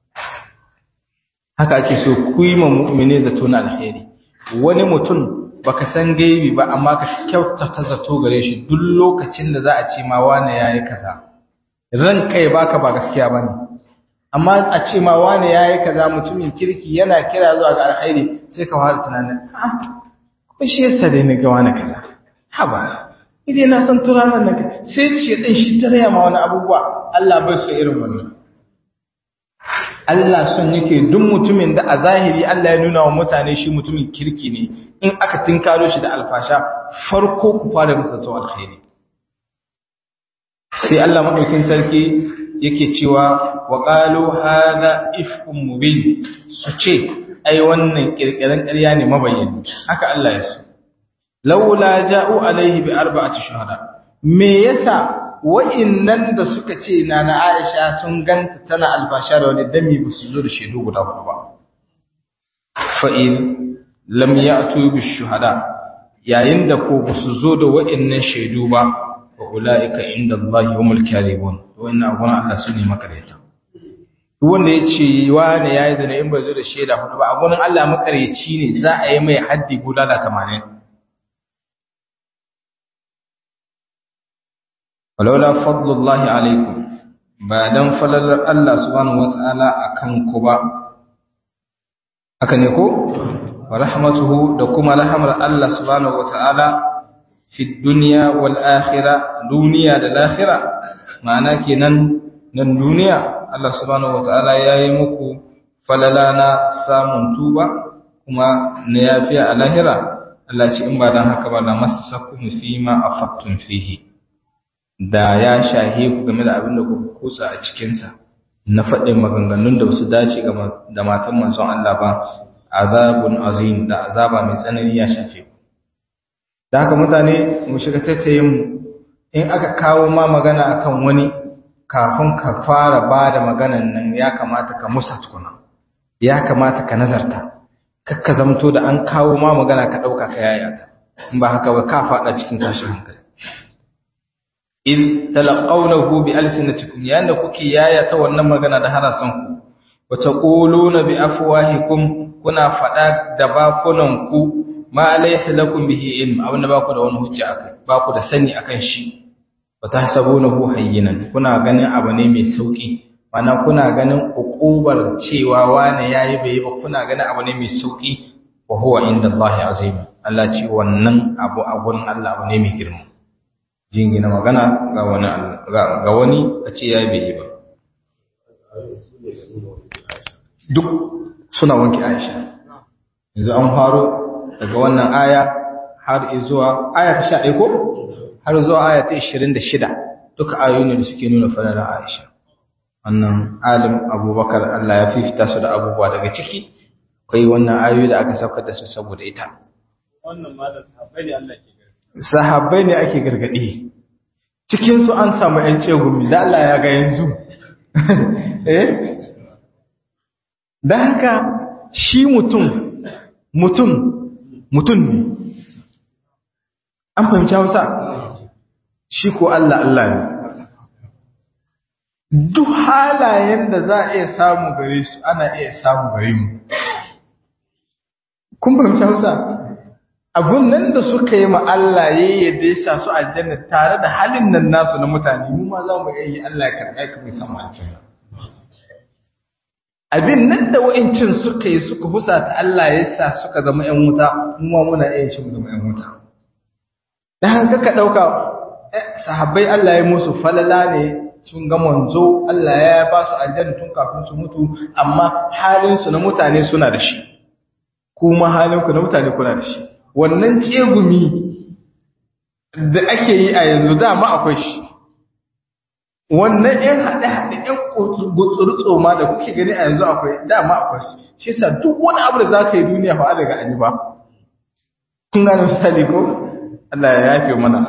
haka ake so ku yi ma mu'mini zato na alheri wani mutum baka san gaibi ba amma ka kyautata zato gare shi duk lokacin da za a ce ma wane yayi kaza ran kai baka ba gaskiya bane amma a ce ma wane yayi kaza mutumin kirki yana kira zuwa ga alheri sai ka fara tunanin ah ko shi yasa dai ni ga wani kaza haba idan na san turanan nan sai shi din shi taraya ma wani abubuwa Allah bai so irin wannan Allah son yake duk mutumin da a zahiri Allah ya nuna wa mutane shi mutumin kirki ne in aka tinkaro shi da alfasha farko ku fara masa to alkhairi sai Allah madaukin sarki yake cewa wa qalu hadha ifkum mubin su ce ai wannan kirkiran ƙarya ne mabayyani haka Allah ya so laula ja'u alaihi bi arba'ati shuhada me yasa wa'innan da suka ce na na Aisha sun ganta tana alfasha da wani dami ba su zo da shaidu guda hudu ba. Fa'in lam ya bi shuhada yayin da ko ba su zo da wa'innan shaidu ba wa ula'ika inda Allah wa mulki alibun wa'innan abuwan Allah su ne makareta. Wanda ya ce wa ne ya yi zane in bai zo da shaida hudu ba abuwan Allah makareci ne za a yi mai haddi guda da tamanin. walaula fadlullahi alaikum ba dan falalar Allah subhanahu wataala akan ku ba haka ne ko wa rahmatuhu da kuma rahmar Allah subhanahu wataala fi dunya wal akhirah duniya da lahira ma'ana kenan nan duniya Allah subhanahu wataala yayi muku falala na samun tuba kuma na yafiya a lahira Allah ce in ba dan haka ba la massakum fima afattum fihi da ya shahe ku game da abin da ku kusa a cikinsa na faɗin maganganun da wasu dace da matan manzon Allah ba azabun azim da azaba mai tsanani ya shafe ku da haka mutane mu shiga tattayin mu in aka kawo ma magana akan wani kafin ka fara ba da maganan nan ya kamata ka musa tukuna ya kamata ka nazarta kakka zamto da an kawo ma magana ka ɗauka ka yayata in ba haka ba ka faɗa cikin tashin hankali in talaqawnahu bi alsinatikum yanda kuke yayata wannan magana da harasan ku wa taquluna bi afwahikum kuna fada da bakunan ku ma laysa lakum bihi ilm abinda ba ku da wani hujja akai ba ku da sani akan shi wa tahsabunahu hayyinan kuna ganin abu ne mai sauki mana kuna ganin ukubar cewa wani yayi bai ba kuna ganin abu ne mai sauki wa huwa inda Allah azim Allah ce wannan abu a gurin Allah abu ne mai girma jingina magana ga wani ga wani a ce ya bai ba duk suna wanke Aisha yanzu an faro daga wannan aya har zuwa aya ta 11 ko har zuwa aya ta 26 duka ayoyi ne da suke nuna falalar Aisha wannan alim Abubakar Allah ya fifita su da abubuwa daga ciki kai wannan ayoyi da aka saukar da su saboda ita
wannan ma da sahabbai ne Allah ke
sahabbai ne ake gargaɗi cikinsu an samu ‘yan cegumi da Allah ya ga yanzu eh da haka shi mutum mutum mutum ne an fahimci hausa shi ko Allah Allah ne duk halayen da za a iya samu gare su ana iya samu gare mu kun fahimci hausa abun nan da suka yi ma Allah ya yadda ya sa su aljanna tare da halin nan nasu na mutane mu ma za mu yi Allah ya karɓa ka mai samu aljanna abin nan da wa'incin suka yi suka husa ta Allah ya sa suka zama ƴan wuta mu ma muna iya shi mu zama ƴan wuta dan haka ka dauka sahabbai Allah ya musu falala ne sun ga manzo Allah ya ba su aljanna tun kafin su mutu amma halin su na mutane suna da shi kuma halin ku na mutane kuna da shi wannan tsegumi da ake yi a yanzu dama akwai shi wannan ‘yan haɗe-haɗe ‘yan gutsuru ma da kuke gani a yanzu akwai dama akwai su shi sa duk wani abu da za ka yi duniya fa daga an yi ba kun gane misali ko Allah ya yafe mana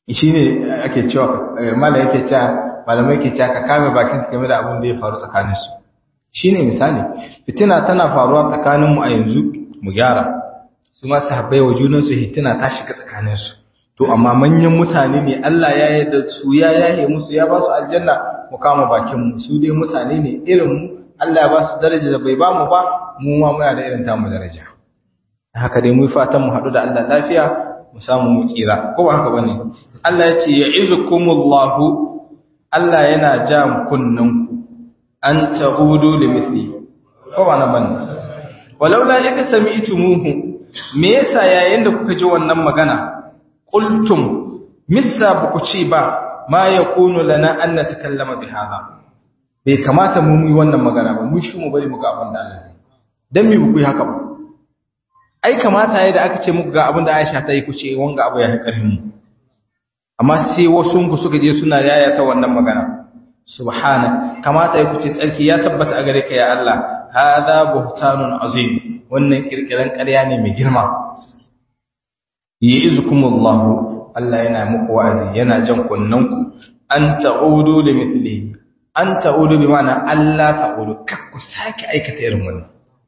shine ake cewa mala yake cewa malamai ke cewa ka kame bakin game da abin da ya faru tsakanin su shine misali fitina tana faruwa tsakanin mu a yanzu mu gyara su ma sahabbai wa junan su fitina ta shiga tsakanin su to amma manyan mutane ne Allah ya yarda su ya yaye musu ya ba su aljanna mu kama bakin mu su dai mutane ne irin mu Allah ya ba su daraja da bai ba mu ba mu ma muna da irin tamu daraja haka dai mu fatan mu haɗu da Allah lafiya mu samu mu tsira ko ba haka bane Allah ya ce ya'izukumullahu Allah yana ja kunnanku an ta'udu li mithli ko ba na bane walaula yaka sami'tumuhu me yasa yayin da kuka ji wannan magana qultum missa buku ce ba ma yakunu lana an natakallama bi hada bai kamata mu yi wannan magana ba mu shi mu bari mu ga abin da Allah zai dan me buku yi haka ba ai kamata yayin da aka ce muku ga abin da Aisha ta yi ku ce wanga abu ya karfin mu amma sai wasu ku suka je suna yayata wannan magana subhana kamata ya kuce tsarki ya tabbata a gare ka ya Allah hadha buhtanun azim wannan kirkiran ƙarya ne mai girma yi'izkumullahu Allah yana muku wa'azi yana jan kunnanku an ta'udu li mithlihi an ta'udu bi ma'ana Allah ta'udu kar ku sake aikata irin wannan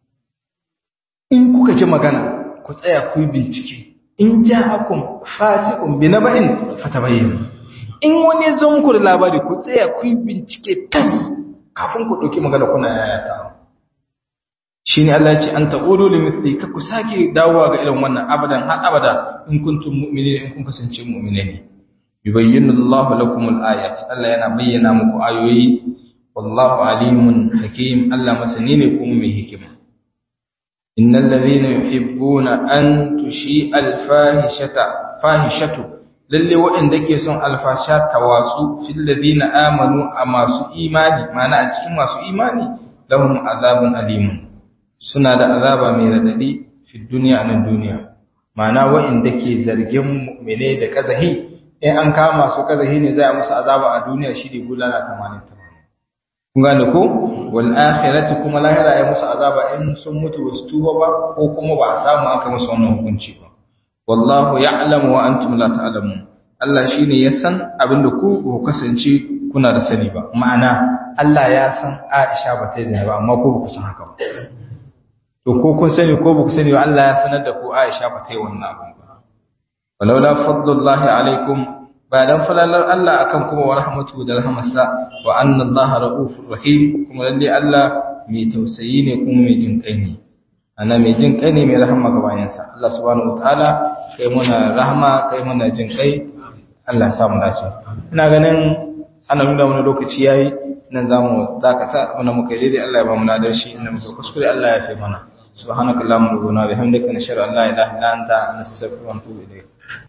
in kuka ji magana ku tsaya ku yi bincike in ja'akum fasiqun bi naba'in fatabayyanu in wani zo muku da labari ku tsaya ku yi bincike tas kafin ku dauki magana kuna yayata shine Allah ya ce an taqulu li mithli ka ku sake dawowa ga irin wannan abadan har abada in kuntum mu'minin in kun kasance mu'minai ne yubayyinu Allahu lakum al-ayat Allah yana bayyana muku ayoyi wallahu alimun hakim Allah masani ne kuma mai hikima innal ladhina yuhibbuna an tushi al-fahishata fahishatu lalle waɗanda ke son alfasha tawatsu fil ladina amanu a masu imani mana a cikin masu imani lahum azabun alimun suna da azaba mai radadi fi duniya nan duniya mana waɗanda ke zargin mu'mine da kazahi in an kama su kazahi ne zai musu azaba a duniya shi ne bulala 80 kun gane ko wal akhirati kuma lahira ya musu azaba in sun mutu wasu tuba ba ko kuma ba a samu aka musu wannan hukunci ba wallahu ya'lamu wa antum la ta'lamun Allah shine ya san abinda ku ku kasance kuna da sani ba ma'ana Allah ya san Aisha ba ta yi zina ba amma ku ba ku san haka ba to ko kun sani ko ba ku sani ba Allah ya sanar da ku Aisha ba ta yi wannan abin ba walaula fadlullahi alaikum ba dan falalar Allah akan kuma wa rahmatu da rahmarsa wa anna Allah raufur rahim kuma lalle Allah mai tausayi ne kuma mai jin kai ne ana mai jin kai ne mai rahama ga bayansa Allah subhanahu wataala kai muna rahama kai muna jin kai Allah ya samu dace ina ganin ana nuna wani lokaci yayi nan zamu dakata abin da muka yi daidai Allah ya ba mu nadar shi inda muka kuskure Allah ya fi mana subhanakallahumma wa bihamdika nashhadu an la ilaha illa anta nastaghfiruka wa natubu ilayk